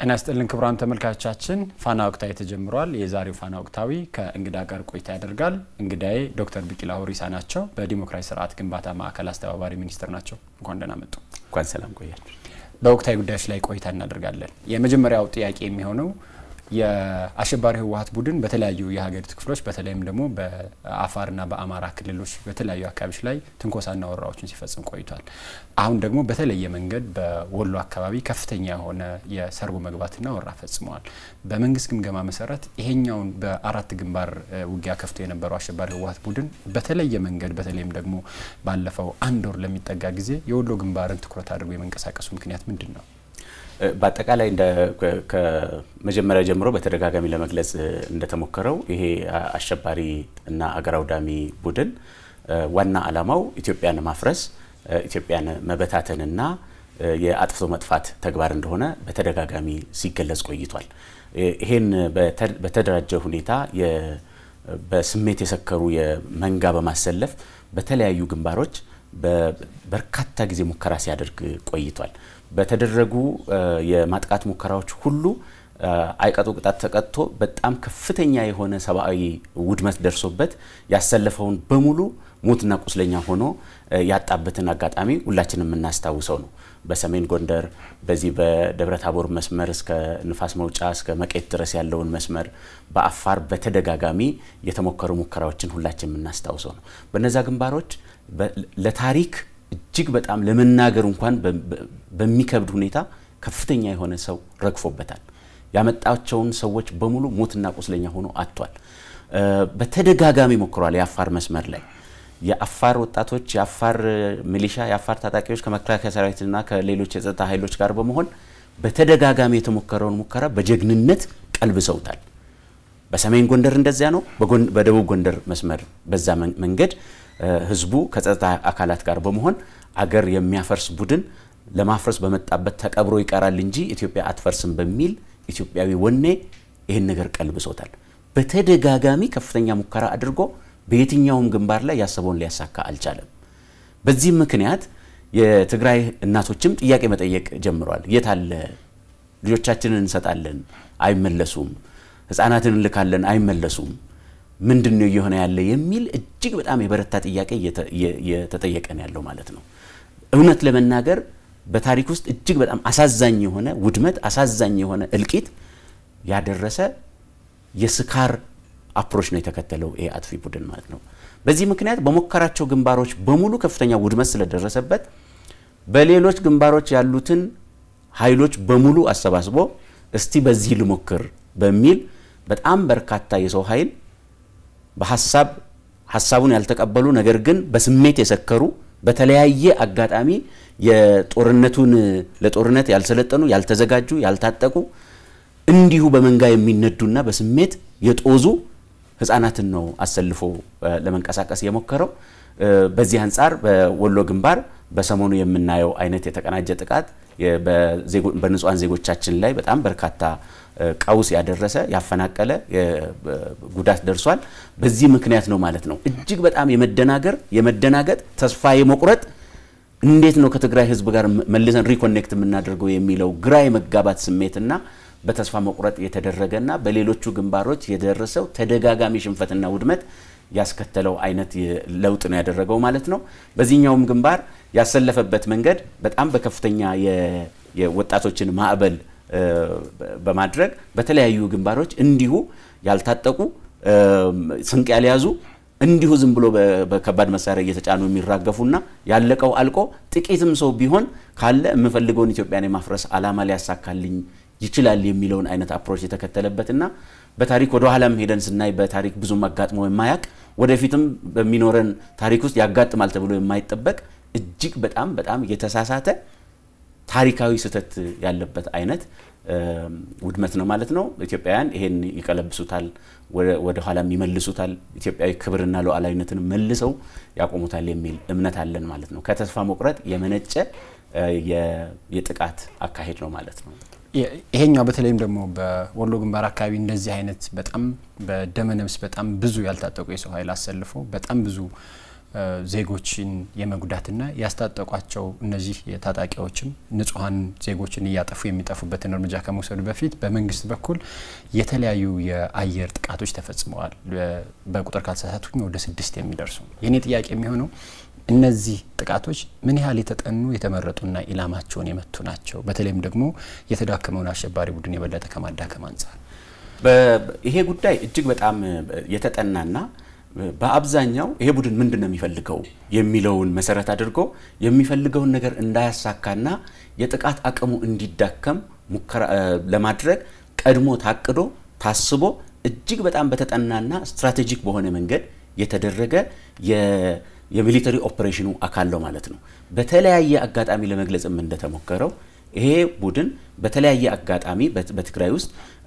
ጤና ይስጥልን ክቡራን ተመልካቾቻችን፣ ፋና ወቅታዊ ተጀምሯል። የዛሬው ፋና ወቅታዊ ከእንግዳ ጋር ቆይታ ያደርጋል። እንግዳዬ ዶክተር ቢቂላ ሁሪሳ ናቸው። በዲሞክራሲ ስርዓት ግንባታ ማዕከል አስተባባሪ ሚኒስትር ናቸው። እንኳን ደህና መጡ። እንኳን ሰላም ቆያችሁ። በወቅታዊ ጉዳዮች ላይ ቆይታ እናደርጋለን። የመጀመሪያው ጥያቄ የሚሆነው የአሸባሪ ህወሀት ቡድን በተለያዩ የሀገሪቱ ክፍሎች በተለይም ደግሞ በአፋርና በአማራ ክልሎች በተለያዩ አካባቢዎች ላይ ትንኮሳና ወረራዎችን ሲፈጽም ቆይቷል። አሁን ደግሞ በተለየ መንገድ በወሎ አካባቢ ከፍተኛ የሆነ የሰርጎ መግባትና ወረራ ፈጽመዋል። በመንግስት ግምገማ መሰረት ይሄኛውን በአራት ግንባር ውጊያ ከፍቶ የነበረው አሸባሪ ህወሀት ቡድን በተለየ መንገድ በተለይም ደግሞ ባለፈው አንድ ወር ለሚጠጋ ጊዜ የወሎ ግንባርን ትኩረት አድርጎ የመንቀሳቀሱ ምክንያት ምንድን ነው? በአጠቃላይ ከመጀመሪያ ጀምሮ በተደጋጋሚ ለመግለጽ እንደተሞከረው ይሄ አሸባሪ እና አገር አውዳሚ ቡድን ዋና ዓላማው ኢትዮጵያን ማፍረስ፣ ኢትዮጵያን መበታተንና የአጥፍቶ መጥፋት ተግባር እንደሆነ በተደጋጋሚ ሲገለጽ ቆይቷል። ይሄን በተደራጀ ሁኔታ በስሜት የሰከሩ የመንጋ በማሰለፍ በተለያዩ ግንባሮች በርካታ ጊዜ ሙከራ ሲያደርግ ቆይቷል። በተደረጉ የማጥቃት ሙከራዎች ሁሉ አይቀጡ ቅጣት ተቀጥቶ በጣም ከፍተኛ የሆነ ሰብአዊ ውድመት ደርሶበት ያሰለፈውን በሙሉ ሞትና ቁስለኛ ሆኖ ያጣበትን አጋጣሚ ሁላችንም የምናስታውሰው ነው። በሰሜን ጎንደር በዚህ በደብረ ታቦር መስመር እስከ ንፋስ መውጫ እስከ መቄት ድረስ ያለውን መስመር፣ በአፋር በተደጋጋሚ የተሞከሩ ሙከራዎችን ሁላችን የምናስታውሰው ነው። በነዛ ግንባሮች ለታሪክ እጅግ በጣም ለመናገር እንኳን በሚከብድ ሁኔታ ከፍተኛ የሆነ ሰው ረግፎበታል። ያመጣቸውን ሰዎች በሙሉ ሞትና ቁስለኛ ሆኖ አጥቷል። በተደጋጋሚ ሞክሯል። የአፋር መስመር ላይ የአፋር ወጣቶች፣ የአፋር ሚሊሻ፣ የአፋር ታጣቂዎች ከመከላከያ ሰራዊትና ከሌሎች የጸጥታ ኃይሎች ጋር በመሆን በተደጋጋሚ የተሞከረውን ሙከራ በጀግንነት ቀልብሰውታል። በሰሜን ጎንደር እንደዚያ ነው። በደቡብ ጎንደር መስመር በዛ መንገድ ህዝቡ ከጸጥታ አካላት ጋር በመሆን አገር የሚያፈርስ ቡድን ለማፍረስ በመጣበት ተቀብሮ ይቀራል እንጂ ኢትዮጵያ አትፈርስም በሚል ኢትዮጵያዊ ወኔ ይህን ነገር ቀልብሶታል። በተደጋጋሚ ከፍተኛ ሙከራ አድርጎ በየትኛውም ግንባር ላይ ያሰበውን ሊያሳካ አልቻለም። በዚህም ምክንያት የትግራይ እናቶችም ጥያቄ መጠየቅ ጀምረዋል። የት አለ? ልጆቻችንን እንሰጣለን፣ አይመለሱም። ህፃናትን እንልካለን፣ አይመለሱም ምንድን ነው እየሆነ ያለ የሚል እጅግ በጣም የበረታ ጥያቄ እየተጠየቀ ነው ያለው ማለት ነው። እውነት ለመናገር በታሪክ ውስጥ እጅግ በጣም አሳዛኝ የሆነ ውድመት፣ አሳዛኝ የሆነ እልቂት ያደረሰ የስካር አፕሮች ነው የተከተለው ይሄ አጥፊ ቡድን ማለት ነው። በዚህ ምክንያት በሞከራቸው ግንባሮች በሙሉ ከፍተኛ ውድመት ስለደረሰበት በሌሎች ግንባሮች ያሉትን ኃይሎች በሙሉ አሰባስቦ እስቲ በዚህ ልሞክር በሚል በጣም በርካታ የሰው ኃይል በሀሳብ ሀሳቡን ያልተቀበሉ ነገር ግን በስሜት የሰከሩ በተለያየ አጋጣሚ የጦርነቱን ለጦርነት ያልሰለጠኑ ያልተዘጋጁ ያልታጠቁ እንዲሁ በመንጋ የሚነዱና በስሜት የጦዙ ህጻናትን ነው አሰልፎ ለመንቀሳቀስ የሞከረው። በዚህ አንጻር በወሎ ግንባር በሰሞኑ የምናየው አይነት የተቀናጀ ጥቃት በንጹሐን ዜጎቻችን ላይ በጣም በርካታ ቀውስ ያደረሰ ያፈናቀለ ጉዳት ደርሷል። በዚህ ምክንያት ነው ማለት ነው። እጅግ በጣም የመደናገር የመደናገጥ ተስፋ የመቁረጥ እንዴት ነው ከትግራይ ህዝብ ጋር መልሰን ሪኮኔክት የምናደርገው የሚለው ግራ የመጋባት ስሜትና በተስፋ መቁረጥ የተደረገና በሌሎቹ ግንባሮች የደረሰው ተደጋጋሚ ሽንፈትና ውድመት ያስከተለው አይነት ለውጥ ነው ያደረገው ማለት ነው። በዚህኛውም ግንባር ያሰለፈበት መንገድ በጣም በከፍተኛ የወጣቶችን ማዕበል በማድረግ በተለያዩ ግንባሮች እንዲሁ ያልታጠቁ ስንቅ ያልያዙ እንዲሁ ዝም ብሎ በከባድ መሳሪያ እየተጫኑ የሚራገፉና ያለቀው አልቆ ጥቂትም ሰው ቢሆን ካለ የምፈልገውን ኢትዮጵያን የማፍረስ ዓላማ ሊያሳካልኝ ይችላል የሚለውን አይነት አፕሮች የተከተለበትና በታሪክ ወደ ኋላም ሄደን ስናይ በታሪክ ብዙም አጋጥሞ የማያቅ ወደፊትም በሚኖረን ታሪክ ውስጥ ያጋጥማል ተብሎ የማይጠበቅ እጅግ በጣም በጣም የተሳሳተ ታሪካዊ ስህተት ያለበት አይነት ውድመት ነው ማለት ነው። ኢትዮጵያውያን ይሄን ይቀለብሱታል፣ ወደ ኋላም ይመልሱታል፣ ኢትዮጵያዊ ክብርና ሉዓላዊነትን መልሰው ያቆሙታል የሚል እምነት አለን ማለት ነው። ከተስፋ መቁረጥ የመነጨ የጥቃት አካሄድ ነው ማለት ነው። ይሄኛው በተለይም ደግሞ በወሎ ግንባር አካባቢ እንደዚህ አይነት በጣም በደመነፍስ በጣም ብዙ ያልታጠቁ የሰው ኃይል አሰልፎ በጣም ብዙ ዜጎችን የመጉዳትና ያስታጠቋቸው እነዚህ ታጣቂዎችም ንጹሐን ዜጎችን እያጠፉ የሚጠፉበትን እርምጃ ከመውሰዱ በፊት በመንግስት በኩል የተለያዩ የአየር ጥቃቶች ተፈጽመዋል። በቁጥር ካልተሳሳትኩኝ ወደ ስድስት የሚደርሱ የእኔ ጥያቄ የሚሆነው እነዚህ ጥቃቶች ምን ያህል የተጠኑ የተመረጡና ኢላማቸውን የመቱ ናቸው? በተለይም ደግሞ የተዳከመውን አሸባሪ ቡድን የበለጠ ከማዳከም አንጻር ይሄ ጉዳይ እጅግ በጣም የተጠናና በአብዛኛው ይሄ ቡድን ምንድን ነው የሚፈልገው የሚለውን መሰረት አድርጎ የሚፈልገውን ነገር እንዳያሳካና የጥቃት አቅሙ እንዲዳከም ሙከራ ለማድረግ ቀድሞ ታቅዶ ታስቦ እጅግ በጣም በተጠናና ስትራቴጂክ በሆነ መንገድ የተደረገ የሚሊተሪ ኦፕሬሽኑ አካል ነው ማለት ነው። በተለያየ አጋጣሚ ለመግለጽም እንደተሞከረው ይሄ ቡድን በተለያየ አጋጣሚ በትግራይ ውስጥ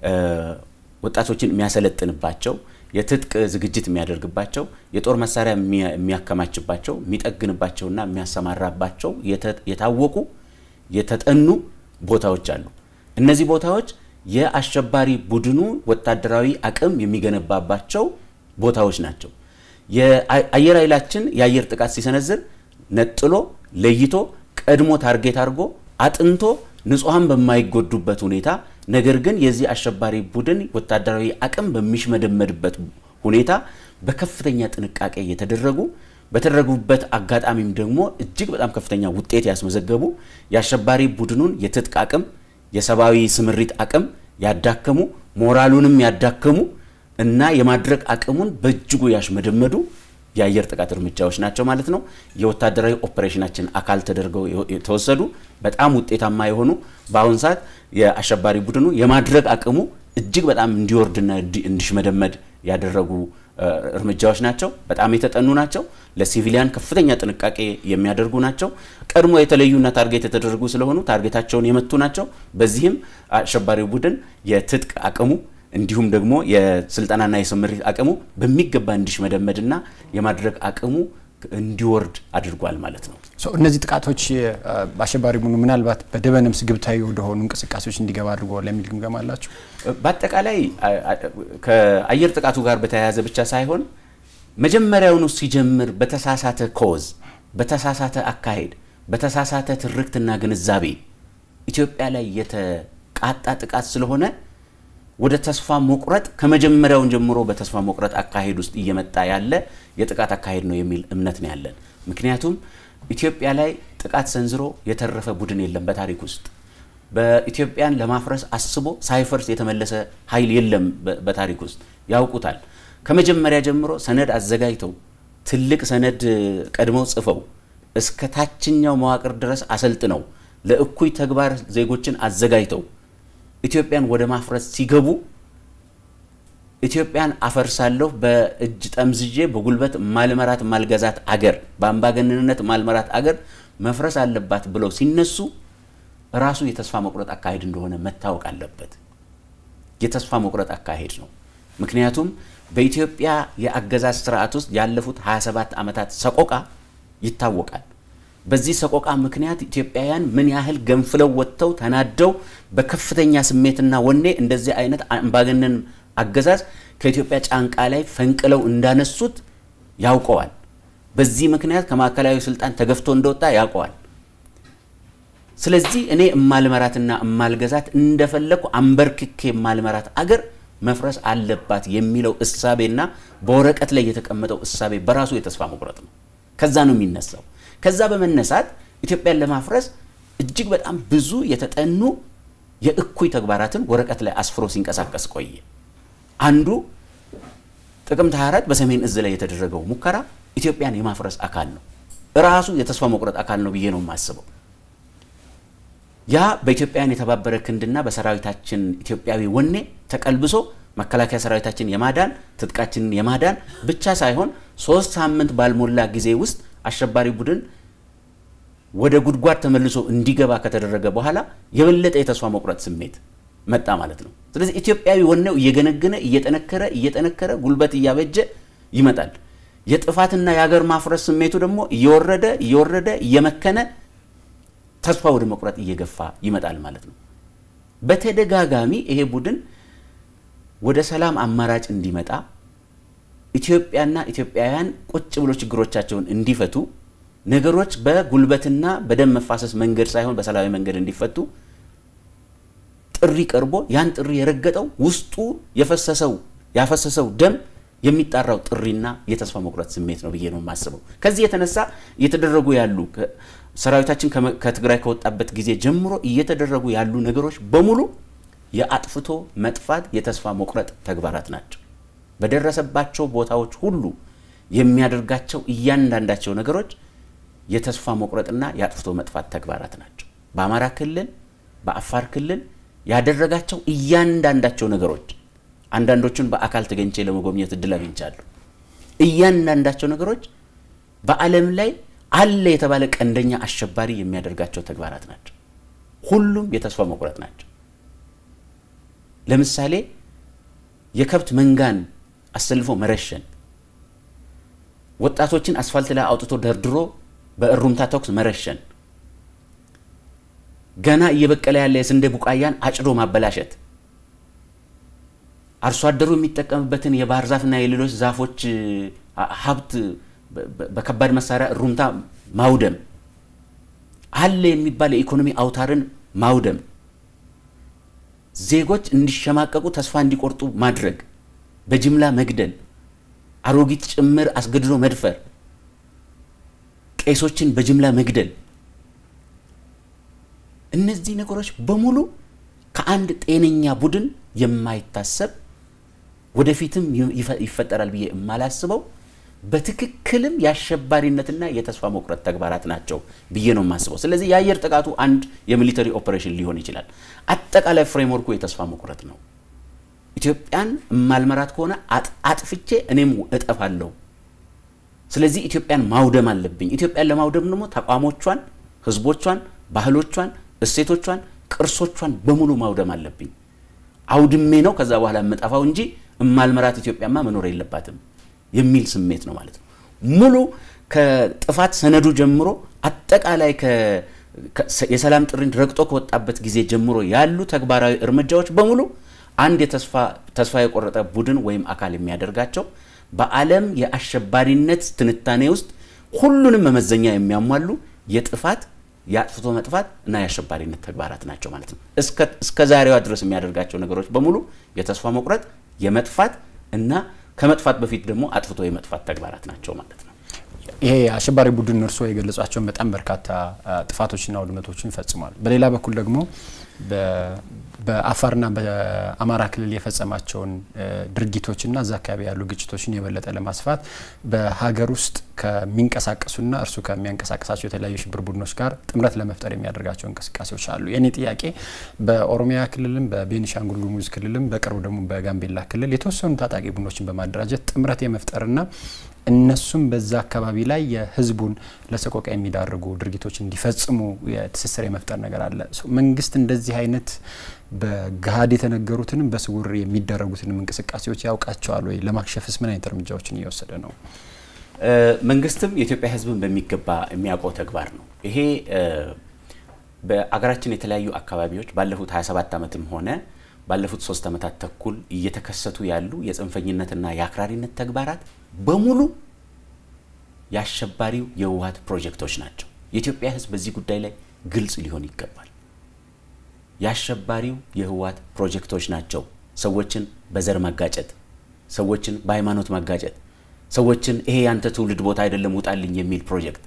ወጣቶችን የሚያሰለጥንባቸው የትጥቅ ዝግጅት የሚያደርግባቸው የጦር መሳሪያ የሚያከማችባቸው የሚጠግንባቸውና የሚያሰማራባቸው የታወቁ የተጠኑ ቦታዎች አሉ። እነዚህ ቦታዎች የአሸባሪ ቡድኑ ወታደራዊ አቅም የሚገነባባቸው ቦታዎች ናቸው። የአየር ኃይላችን የአየር ጥቃት ሲሰነዝር ነጥሎ ለይቶ ቀድሞ ታርጌት አድርጎ አጥንቶ ንጹሐን በማይጎዱበት ሁኔታ ነገር ግን የዚህ አሸባሪ ቡድን ወታደራዊ አቅም በሚሽመደመድበት ሁኔታ በከፍተኛ ጥንቃቄ የተደረጉ በተደረጉበት አጋጣሚም ደግሞ እጅግ በጣም ከፍተኛ ውጤት ያስመዘገቡ የአሸባሪ ቡድኑን የትጥቅ አቅም፣ የሰብአዊ ስምሪት አቅም ያዳከሙ፣ ሞራሉንም ያዳከሙ እና የማድረግ አቅሙን በእጅጉ ያሽመደመዱ የአየር ጥቃት እርምጃዎች ናቸው ማለት ነው። የወታደራዊ ኦፕሬሽናችን አካል ተደርገው የተወሰዱ በጣም ውጤታማ የሆኑ በአሁን ሰዓት የአሸባሪ ቡድኑ የማድረግ አቅሙ እጅግ በጣም እንዲወርድና እንዲሽመደመድ ያደረጉ እርምጃዎች ናቸው። በጣም የተጠኑ ናቸው። ለሲቪሊያን ከፍተኛ ጥንቃቄ የሚያደርጉ ናቸው። ቀድሞ የተለዩና ታርጌት የተደረጉ ስለሆኑ ታርጌታቸውን የመቱ ናቸው። በዚህም አሸባሪው ቡድን የትጥቅ አቅሙ እንዲሁም ደግሞ የስልጠናና የስምሪት አቅሙ በሚገባ እንዲሽመደመድና የማድረግ አቅሙ እንዲወርድ አድርጓል ማለት ነው። እነዚህ ጥቃቶች በአሸባሪ ቡድኑ ምናልባት በደበነፍስ ግብታዊ ወደሆኑ እንቅስቃሴዎች እንዲገባ አድርገዋል የሚል ግምገማ አላቸው። በአጠቃላይ ከአየር ጥቃቱ ጋር በተያያዘ ብቻ ሳይሆን መጀመሪያውኑ ሲጀምር በተሳሳተ ኮዝ፣ በተሳሳተ አካሄድ፣ በተሳሳተ ትርክትና ግንዛቤ ኢትዮጵያ ላይ የተቃጣ ጥቃት ስለሆነ ወደ ተስፋ መቁረጥ ከመጀመሪያውን ጀምሮ በተስፋ መቁረጥ አካሄድ ውስጥ እየመጣ ያለ የጥቃት አካሄድ ነው የሚል እምነት ነው ያለን። ምክንያቱም ኢትዮጵያ ላይ ጥቃት ሰንዝሮ የተረፈ ቡድን የለም በታሪክ ውስጥ። በኢትዮጵያን ለማፍረስ አስቦ ሳይፈርስ የተመለሰ ኃይል የለም በታሪክ ውስጥ ያውቁታል። ከመጀመሪያ ጀምሮ ሰነድ አዘጋጅተው ትልቅ ሰነድ ቀድመው ጽፈው እስከ ታችኛው መዋቅር ድረስ አሰልጥነው ለእኩይ ተግባር ዜጎችን አዘጋጅተው ኢትዮጵያን ወደ ማፍረስ ሲገቡ ኢትዮጵያን አፈርሳለሁ በእጅ ጠምዝዤ በጉልበት ማልመራት ማልገዛት አገር በአምባገነንነት ማልመራት አገር መፍረስ አለባት ብለው ሲነሱ ራሱ የተስፋ መቁረጥ አካሄድ እንደሆነ መታወቅ አለበት። የተስፋ መቁረጥ አካሄድ ነው። ምክንያቱም በኢትዮጵያ የአገዛዝ ስርዓት ውስጥ ያለፉት 27 ዓመታት ሰቆቃ ይታወቃል። በዚህ ሰቆቃ ምክንያት ኢትዮጵያውያን ምን ያህል ገንፍለው ወጥተው ተናደው በከፍተኛ ስሜትና ወኔ እንደዚህ አይነት አምባገነን አገዛዝ ከኢትዮጵያ ጫንቃ ላይ ፈንቅለው እንዳነሱት ያውቀዋል። በዚህ ምክንያት ከማዕከላዊ ስልጣን ተገፍቶ እንደወጣ ያውቀዋል። ስለዚህ እኔ እማልመራትና እማልገዛት እንደፈለግኩ አንበርክኬ የማልመራት አገር መፍረስ አለባት የሚለው እሳቤና በወረቀት ላይ የተቀመጠው እሳቤ በራሱ የተስፋ መቁረጥ ነው። ከዛ ነው የሚነሳው። ከዛ በመነሳት ኢትዮጵያን ለማፍረስ እጅግ በጣም ብዙ የተጠኑ የእኩይ ተግባራትን ወረቀት ላይ አስፍሮ ሲንቀሳቀስ ቆየ። አንዱ ጥቅምት 24 በሰሜን እዝ ላይ የተደረገው ሙከራ ኢትዮጵያን የማፍረስ አካል ነው። ራሱ የተስፋ መቁረጥ አካል ነው ብዬ ነው የማስበው። ያ በኢትዮጵያውያን የተባበረ ክንድና በሰራዊታችን ኢትዮጵያዊ ወኔ ተቀልብሶ መከላከያ ሰራዊታችን የማዳን ትጥቃችንን የማዳን ብቻ ሳይሆን ሶስት ሳምንት ባልሞላ ጊዜ ውስጥ አሸባሪ ቡድን ወደ ጉድጓድ ተመልሶ እንዲገባ ከተደረገ በኋላ የበለጠ የተስፋ መቁረጥ ስሜት መጣ ማለት ነው። ስለዚህ ኢትዮጵያዊ ወኔው እየገነገነ እየጠነከረ እየጠነከረ ጉልበት እያበጀ ይመጣል። የጥፋትና የሀገር ማፍረስ ስሜቱ ደግሞ እየወረደ እየወረደ እየመከነ ተስፋ ወደ መቁረጥ እየገፋ ይመጣል ማለት ነው። በተደጋጋሚ ይሄ ቡድን ወደ ሰላም አማራጭ እንዲመጣ ኢትዮጵያና ኢትዮጵያውያን ቁጭ ብሎ ችግሮቻቸውን እንዲፈቱ ነገሮች በጉልበትና በደም መፋሰስ መንገድ ሳይሆን በሰላማዊ መንገድ እንዲፈቱ ጥሪ ቀርቦ ያን ጥሪ የረገጠው ውስጡ የፈሰሰው ያፈሰሰው ደም የሚጣራው ጥሪና የተስፋ መቁረጥ ስሜት ነው ብዬ ነው የማስበው። ከዚህ የተነሳ እየተደረጉ ያሉ ሰራዊታችን ከትግራይ ከወጣበት ጊዜ ጀምሮ እየተደረጉ ያሉ ነገሮች በሙሉ የአጥፍቶ መጥፋት የተስፋ መቁረጥ ተግባራት ናቸው። በደረሰባቸው ቦታዎች ሁሉ የሚያደርጋቸው እያንዳንዳቸው ነገሮች የተስፋ መቁረጥና የአጥፍቶ መጥፋት ተግባራት ናቸው። በአማራ ክልል፣ በአፋር ክልል ያደረጋቸው እያንዳንዳቸው ነገሮች አንዳንዶቹን በአካል ተገኝቼ ለመጎብኘት እድል አግኝቻለሁ። እያንዳንዳቸው ነገሮች በዓለም ላይ አለ የተባለ ቀንደኛ አሸባሪ የሚያደርጋቸው ተግባራት ናቸው። ሁሉም የተስፋ መቁረጥ ናቸው። ለምሳሌ የከብት መንጋን አሰልፎ መረሸን፣ ወጣቶችን አስፋልት ላይ አውጥቶ ደርድሮ በእሩምታ ተኩስ መረሸን፣ ገና እየበቀለ ያለ የስንዴ ቡቃያን አጭዶ ማበላሸት፣ አርሶ አደሩ የሚጠቀምበትን የባህር ዛፍና የሌሎች ዛፎች ሀብት በከባድ መሳሪያ እሩምታ ማውደም፣ አለ የሚባል የኢኮኖሚ አውታርን ማውደም፣ ዜጎች እንዲሸማቀቁ ተስፋ እንዲቆርጡ ማድረግ፣ በጅምላ መግደል፣ አሮጊት ጭምር አስገድዶ መድፈር፣ ቄሶችን በጅምላ መግደል፣ እነዚህ ነገሮች በሙሉ ከአንድ ጤነኛ ቡድን የማይታሰብ ወደፊትም ይፈጠራል ብዬ የማላስበው በትክክልም የአሸባሪነትና የተስፋ መቁረጥ ተግባራት ናቸው ብዬ ነው የማስበው። ስለዚህ የአየር ጥቃቱ አንድ የሚሊተሪ ኦፕሬሽን ሊሆን ይችላል። አጠቃላይ ፍሬምወርኩ የተስፋ መቁረጥ ነው። ኢትዮጵያን የማልመራት ከሆነ አጥፍቼ እኔም እጠፋለሁ። ስለዚህ ኢትዮጵያን ማውደም አለብኝ። ኢትዮጵያን ለማውደም ደግሞ ተቋሞቿን፣ ህዝቦቿን፣ ባህሎቿን፣ እሴቶቿን፣ ቅርሶቿን በሙሉ ማውደም አለብኝ። አውድሜ ነው ከዛ በኋላ የምጠፋው እንጂ እማልመራት ኢትዮጵያማ መኖር የለባትም የሚል ስሜት ነው ማለት ነው። ሙሉ ከጥፋት ሰነዱ ጀምሮ አጠቃላይ የሰላም ጥሪን ረግጦ ከወጣበት ጊዜ ጀምሮ ያሉ ተግባራዊ እርምጃዎች በሙሉ አንድ ተስፋ የቆረጠ ቡድን ወይም አካል የሚያደርጋቸው በዓለም የአሸባሪነት ትንታኔ ውስጥ ሁሉንም መመዘኛ የሚያሟሉ የጥፋት የአጥፍቶ መጥፋት እና የአሸባሪነት ተግባራት ናቸው ማለት ነው። እስከ ዛሬዋ ድረስ የሚያደርጋቸው ነገሮች በሙሉ የተስፋ መቁረጥ፣ የመጥፋት እና ከመጥፋት በፊት ደግሞ አጥፍቶ የመጥፋት ተግባራት ናቸው ማለት ነው። ይሄ አሸባሪ ቡድን እርስዎ የገለጿቸውን በጣም በርካታ ጥፋቶችና ውድመቶችን ይፈጽሟል። በሌላ በኩል ደግሞ በአፋርና በአማራ ክልል የፈጸማቸውን ድርጊቶችና እዛ አካባቢ ያሉ ግጭቶችን የበለጠ ለማስፋት በሀገር ውስጥ ከሚንቀሳቀሱና እርሱ ከሚያንቀሳቀሳቸው የተለያዩ ሽብር ቡድኖች ጋር ጥምረት ለመፍጠር የሚያደርጋቸው እንቅስቃሴዎች አሉ። የኔ ጥያቄ በኦሮሚያ ክልልም በቤኒሻንጉል ጉሙዝ ክልልም በቅርቡ ደግሞ በጋምቤላ ክልል የተወሰኑ ታጣቂ ቡድኖችን በማደራጀት ጥምረት የመፍጠርና እነሱም በዛ አካባቢ ላይ የህዝቡን ለሰቆቃ የሚዳርጉ ድርጊቶች እንዲፈጽሙ የትስስር የመፍጠር ነገር አለ። መንግስት እንደዚህ አይነት በገሀድ የተነገሩትንም በስውር የሚደረጉትንም እንቅስቃሴዎች ያውቃቸዋል ወይ? ለማክሸፍስ ምን አይነት እርምጃዎችን እየወሰደ ነው? መንግስትም የኢትዮጵያ ህዝብን በሚገባ የሚያውቀው ተግባር ነው። ይሄ በአገራችን የተለያዩ አካባቢዎች ባለፉት 27 ዓመትም ሆነ ባለፉት ሶስት ዓመታት ተኩል እየተከሰቱ ያሉ የጽንፈኝነትና የአክራሪነት ተግባራት በሙሉ የአሸባሪው የህወሀት ፕሮጀክቶች ናቸው። የኢትዮጵያ ህዝብ በዚህ ጉዳይ ላይ ግልጽ ሊሆን ይገባል። የአሸባሪው የህወሀት ፕሮጀክቶች ናቸው። ሰዎችን በዘር ማጋጨት፣ ሰዎችን በሃይማኖት ማጋጨት፣ ሰዎችን ይሄ ያንተ ትውልድ ቦታ አይደለም ውጣልኝ የሚል ፕሮጀክት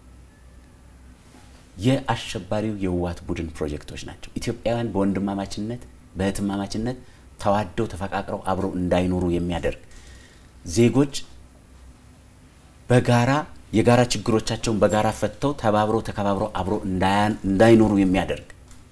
የአሸባሪው የህወሀት ቡድን ፕሮጀክቶች ናቸው። ኢትዮጵያውያን በወንድማማችነት በእህትማማችነት ተዋደው ተፈቃቅረው አብረው እንዳይኖሩ የሚያደርግ ዜጎች በጋራ የጋራ ችግሮቻቸውን በጋራ ፈተው ተባብረው ተከባብረው አብረው እንዳይኖሩ የሚያደርግ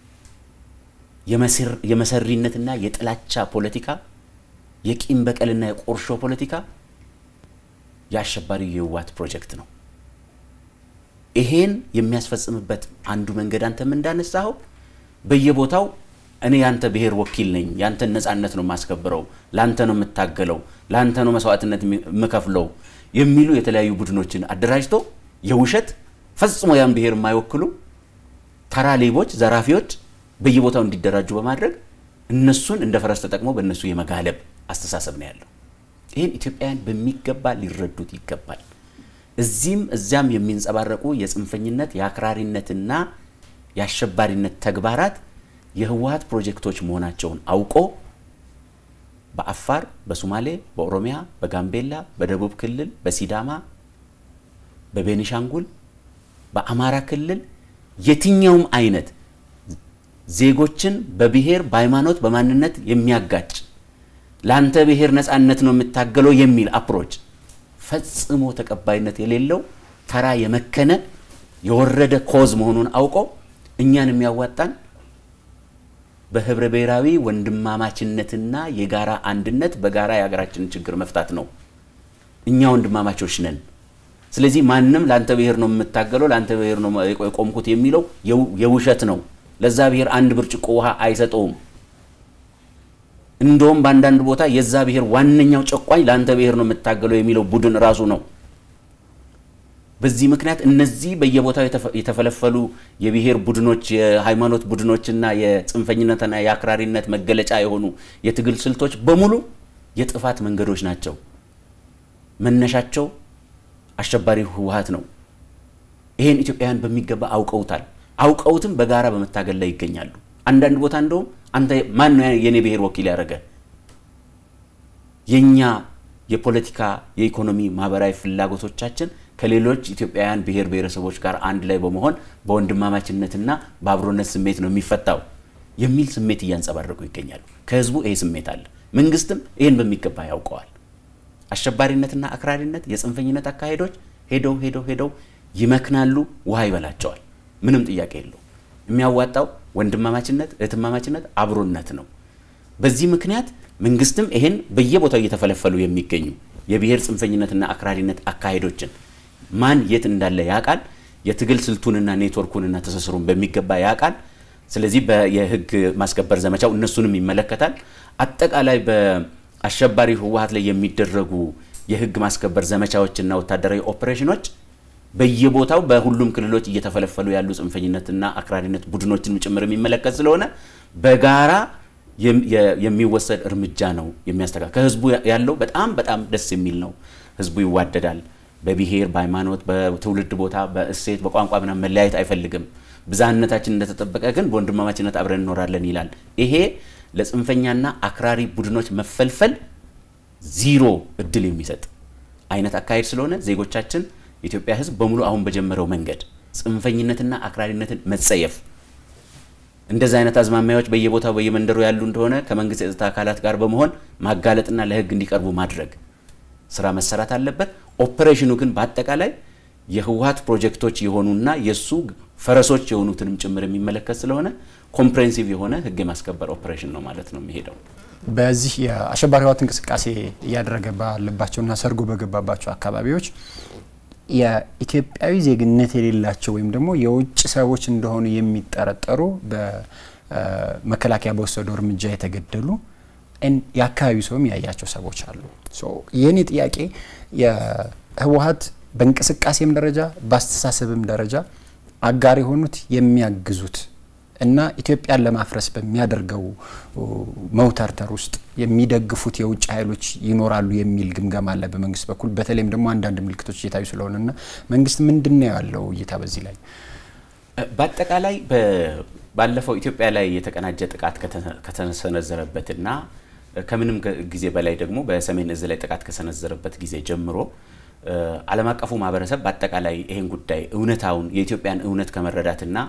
የመሰሪነትና የጥላቻ ፖለቲካ፣ የቂም በቀልና የቆርሾ ፖለቲካ የአሸባሪው የህወሀት ፕሮጀክት ነው። ይሄን የሚያስፈጽምበት አንዱ መንገድ አንተም እንዳነሳኸው በየቦታው እኔ ያንተ ብሔር ወኪል ነኝ፣ ያንተን ነጻነት ነው የማስከብረው፣ ላንተ ነው የምታገለው፣ ላንተ ነው መስዋዕትነት የምከፍለው የሚሉ የተለያዩ ቡድኖችን አደራጅቶ የውሸት ፈጽሞ ያን ብሔር የማይወክሉ ተራ ሌቦች፣ ዘራፊዎች በየቦታው እንዲደራጁ በማድረግ እነሱን እንደ ፈረስ ተጠቅሞ በእነሱ የመጋለብ አስተሳሰብ ነው ያለው። ይህን ኢትዮጵያውያን በሚገባ ሊረዱት ይገባል። እዚህም እዚያም የሚንጸባረቁ የጽንፈኝነት የአክራሪነትና የአሸባሪነት ተግባራት የህወሀት ፕሮጀክቶች መሆናቸውን አውቆ በአፋር፣ በሶማሌ፣ በኦሮሚያ፣ በጋምቤላ፣ በደቡብ ክልል፣ በሲዳማ፣ በቤኒሻንጉል፣ በአማራ ክልል የትኛውም አይነት ዜጎችን በብሔር በሃይማኖት፣ በማንነት የሚያጋጭ ለአንተ ብሔር ነፃነት ነው የምታገለው የሚል አፕሮች ፈጽሞ ተቀባይነት የሌለው ተራ የመከነ የወረደ ኮዝ መሆኑን አውቀው እኛን የሚያዋጣን በህብረ ብሔራዊ ወንድማማችነትና የጋራ አንድነት በጋራ የሀገራችንን ችግር መፍታት ነው። እኛ ወንድማማቾች ነን። ስለዚህ ማንም ለአንተ ብሔር ነው የምታገለው ለአንተ ብሔር ነው የቆምኩት የሚለው የውሸት ነው። ለዛ ብሔር አንድ ብርጭቆ ውሃ አይሰጠውም። እንደውም በአንዳንድ ቦታ የዛ ብሔር ዋነኛው ጨቋኝ ለአንተ ብሔር ነው የምታገለው የሚለው ቡድን ራሱ ነው። በዚህ ምክንያት እነዚህ በየቦታው የተፈለፈሉ የብሔር ቡድኖች፣ የሃይማኖት ቡድኖችና የጽንፈኝነትና የአክራሪነት መገለጫ የሆኑ የትግል ስልቶች በሙሉ የጥፋት መንገዶች ናቸው። መነሻቸው አሸባሪ ህወሀት ነው። ይሄን ኢትዮጵያውያን በሚገባ አውቀውታል። አውቀውትም በጋራ በመታገል ላይ ይገኛሉ። አንዳንድ ቦታ እንደውም አንተ ማን ነው የኔ ብሔር ወኪል ያደረገ? የኛ የፖለቲካ የኢኮኖሚ፣ ማህበራዊ ፍላጎቶቻችን ከሌሎች ኢትዮጵያውያን ብሔር ብሔረሰቦች ጋር አንድ ላይ በመሆን በወንድማማችነትና በአብሮነት ስሜት ነው የሚፈታው የሚል ስሜት እያንጸባረቁ ይገኛሉ። ከህዝቡ ይሄ ስሜት አለ። መንግስትም ይህን በሚገባ ያውቀዋል። አሸባሪነትና አክራሪነት፣ የጽንፈኝነት አካሄዶች ሄደው ሄደው ሄደው ይመክናሉ፣ ውሃ ይበላቸዋል። ምንም ጥያቄ የለው። የሚያዋጣው ወንድማማችነት፣ እህትማማችነት፣ አብሮነት ነው። በዚህ ምክንያት መንግስትም ይሄን በየቦታው እየተፈለፈሉ የሚገኙ የብሔር ጽንፈኝነትና አክራሪነት አካሄዶችን ማን የት እንዳለ ያውቃል። የትግል ስልቱንና ኔትወርኩንና ትስስሩን በሚገባ ያውቃል። ስለዚህ የህግ ማስከበር ዘመቻው እነሱንም ይመለከታል። አጠቃላይ በአሸባሪ ህወሀት ላይ የሚደረጉ የህግ ማስከበር ዘመቻዎችና ወታደራዊ ኦፕሬሽኖች በየቦታው በሁሉም ክልሎች እየተፈለፈሉ ያሉ ጽንፈኝነትና አክራሪነት ቡድኖችን ጭምር የሚመለከት ስለሆነ በጋራ የሚወሰድ እርምጃ ነው የሚያስተካክል። ከህዝቡ ያለው በጣም በጣም ደስ የሚል ነው። ህዝቡ ይዋደዳል። በብሔር በሃይማኖት፣ በትውልድ ቦታ፣ በእሴት፣ በቋንቋ ምናምን መለያየት አይፈልግም። ብዝሃነታችን እንደተጠበቀ ግን በወንድማማችነት አብረን እንኖራለን ይላል። ይሄ ለጽንፈኛና አክራሪ ቡድኖች መፈልፈል ዚሮ እድል የሚሰጥ አይነት አካሄድ ስለሆነ ዜጎቻችን የኢትዮጵያ ህዝብ በሙሉ አሁን በጀመረው መንገድ ጽንፈኝነትና አክራሪነትን መጸየፍ እንደዚህ አይነት አዝማሚያዎች በየቦታው በየመንደሩ ያሉ እንደሆነ ከመንግስት የጸጥታ አካላት ጋር በመሆን ማጋለጥና ለህግ እንዲቀርቡ ማድረግ ስራ መሰራት አለበት። ኦፕሬሽኑ ግን በአጠቃላይ የህወሀት ፕሮጀክቶች የሆኑና የእሱ ፈረሶች የሆኑትንም ጭምር የሚመለከት ስለሆነ ኮምፕሬንሲቭ የሆነ ህግ የማስከበር ኦፕሬሽን ነው ማለት ነው የሚሄደው። በዚህ የአሸባሪ ህወሀት እንቅስቃሴ እያደረገ ባለባቸውና ሰርጎ በገባባቸው አካባቢዎች የኢትዮጵያዊ ዜግነት የሌላቸው ወይም ደግሞ የውጭ ሰዎች እንደሆኑ የሚጠረጠሩ በመከላከያ በወሰደው እርምጃ የተገደሉ የአካባቢው ሰውም ያያቸው ሰዎች አሉ። የእኔ ጥያቄ የህወሀት በእንቅስቃሴም ደረጃ በአስተሳሰብም ደረጃ አጋር የሆኑት የሚያግዙት እና ኢትዮጵያን ለማፍረስ በሚያደርገው መውተርተር ውስጥ የሚደግፉት የውጭ ኃይሎች ይኖራሉ የሚል ግምገማ አለ በመንግስት በኩል። በተለይም ደግሞ አንዳንድ ምልክቶች እየታዩ ስለሆነና መንግስት ምንድን ነው ያለው እይታ በዚህ ላይ? በአጠቃላይ ባለፈው ኢትዮጵያ ላይ የተቀናጀ ጥቃት ከተሰነዘረበትና ከምንም ጊዜ በላይ ደግሞ በሰሜን እዝ ላይ ጥቃት ከሰነዘረበት ጊዜ ጀምሮ ዓለም አቀፉ ማህበረሰብ በአጠቃላይ ይህን ጉዳይ እውነታውን የኢትዮጵያን እውነት ከመረዳትና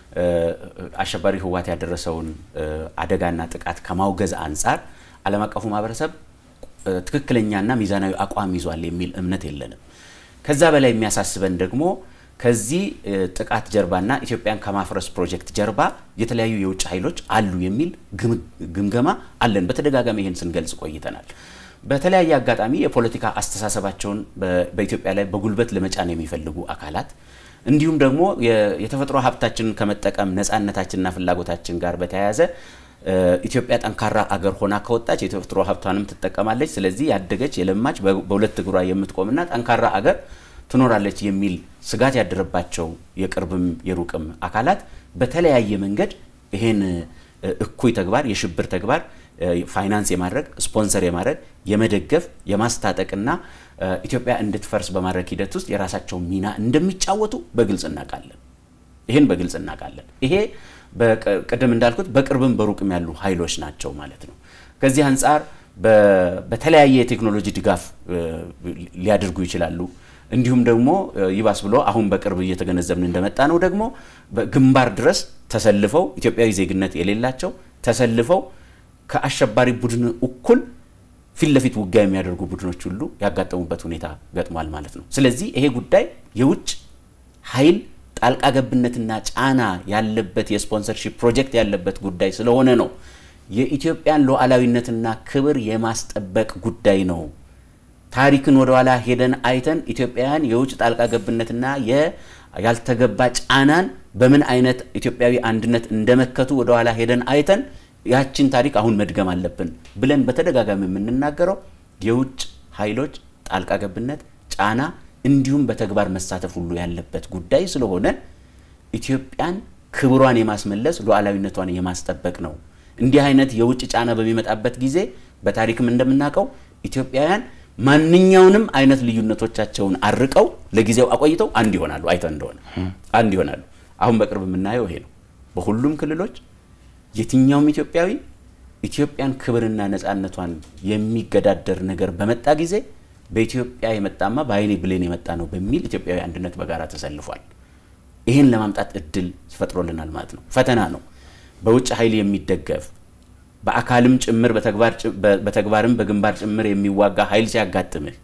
አሸባሪ ህወሀት ያደረሰውን አደጋና ጥቃት ከማውገዝ አንጻር ዓለም አቀፉ ማህበረሰብ ትክክለኛና ሚዛናዊ አቋም ይዟል የሚል እምነት የለንም። ከዛ በላይ የሚያሳስበን ደግሞ ከዚህ ጥቃት ጀርባና ኢትዮጵያን ከማፍረስ ፕሮጀክት ጀርባ የተለያዩ የውጭ ኃይሎች አሉ የሚል ግምገማ አለን። በተደጋጋሚ ይህን ስንገልጽ ቆይተናል። በተለያየ አጋጣሚ የፖለቲካ አስተሳሰባቸውን በኢትዮጵያ ላይ በጉልበት ለመጫን የሚፈልጉ አካላት እንዲሁም ደግሞ የተፈጥሮ ሀብታችንን ከመጠቀም ነፃነታችንና ፍላጎታችን ጋር በተያያዘ ኢትዮጵያ ጠንካራ አገር ሆና ከወጣች የተፈጥሮ ሀብቷንም ትጠቀማለች። ስለዚህ ያደገች የለማች በሁለት እግሯ የምትቆምና ጠንካራ አገር ትኖራለች የሚል ስጋት ያደረባቸው የቅርብም የሩቅም አካላት በተለያየ መንገድ ይሄን እኩይ ተግባር የሽብር ተግባር ፋይናንስ የማድረግ ስፖንሰር የማድረግ የመደገፍ የማስታጠቅና ኢትዮጵያ እንድትፈርስ በማድረግ ሂደት ውስጥ የራሳቸውን ሚና እንደሚጫወቱ በግልጽ እናውቃለን። ይህን በግልጽ እናውቃለን። ይሄ ቅድም እንዳልኩት በቅርብም በሩቅም ያሉ ኃይሎች ናቸው ማለት ነው። ከዚህ አንጻር በተለያየ የቴክኖሎጂ ድጋፍ ሊያደርጉ ይችላሉ። እንዲሁም ደግሞ ይባስ ብሎ አሁን በቅርብ እየተገነዘብን እንደመጣ ነው ደግሞ በግንባር ድረስ ተሰልፈው ኢትዮጵያዊ ዜግነት የሌላቸው ተሰልፈው ከአሸባሪ ቡድን እኩል ፊት ለፊት ውጊያ የሚያደርጉ ቡድኖች ሁሉ ያጋጠሙበት ሁኔታ ገጥሟል ማለት ነው። ስለዚህ ይሄ ጉዳይ የውጭ ኃይል ጣልቃ ገብነትና ጫና ያለበት የስፖንሰርሺፕ ፕሮጀክት ያለበት ጉዳይ ስለሆነ ነው የኢትዮጵያን ሉዓላዊነትና ክብር የማስጠበቅ ጉዳይ ነው። ታሪክን ወደኋላ ሄደን አይተን ኢትዮጵያውያን የውጭ ጣልቃ ገብነትና ያልተገባ ጫናን በምን አይነት ኢትዮጵያዊ አንድነት እንደመከቱ ወደኋላ ሄደን አይተን ያችን ታሪክ አሁን መድገም አለብን ብለን በተደጋጋሚ የምንናገረው የውጭ ኃይሎች ጣልቃ ገብነት፣ ጫና እንዲሁም በተግባር መሳተፍ ሁሉ ያለበት ጉዳይ ስለሆነ ኢትዮጵያን ክብሯን የማስመለስ ሉዓላዊነቷን የማስጠበቅ ነው። እንዲህ አይነት የውጭ ጫና በሚመጣበት ጊዜ በታሪክም እንደምናውቀው ኢትዮጵያውያን ማንኛውንም አይነት ልዩነቶቻቸውን አርቀው ለጊዜው አቆይተው አንድ ይሆናሉ። አይተን እንደሆነ አንድ ይሆናሉ። አሁን በቅርብ የምናየው ይሄ ነው። በሁሉም ክልሎች የትኛውም ኢትዮጵያዊ ኢትዮጵያን ክብርና ነፃነቷን የሚገዳደር ነገር በመጣ ጊዜ በኢትዮጵያ የመጣማ በአይኔ ብሌን የመጣ ነው በሚል ኢትዮጵያዊ አንድነት በጋራ ተሰልፏል። ይህን ለማምጣት እድል ፈጥሮልናል ማለት ነው። ፈተና ነው። በውጭ ኃይል የሚደገፍ በአካልም ጭምር በተግባርም በግንባር ጭምር የሚዋጋ ኃይል ሲያጋጥምህ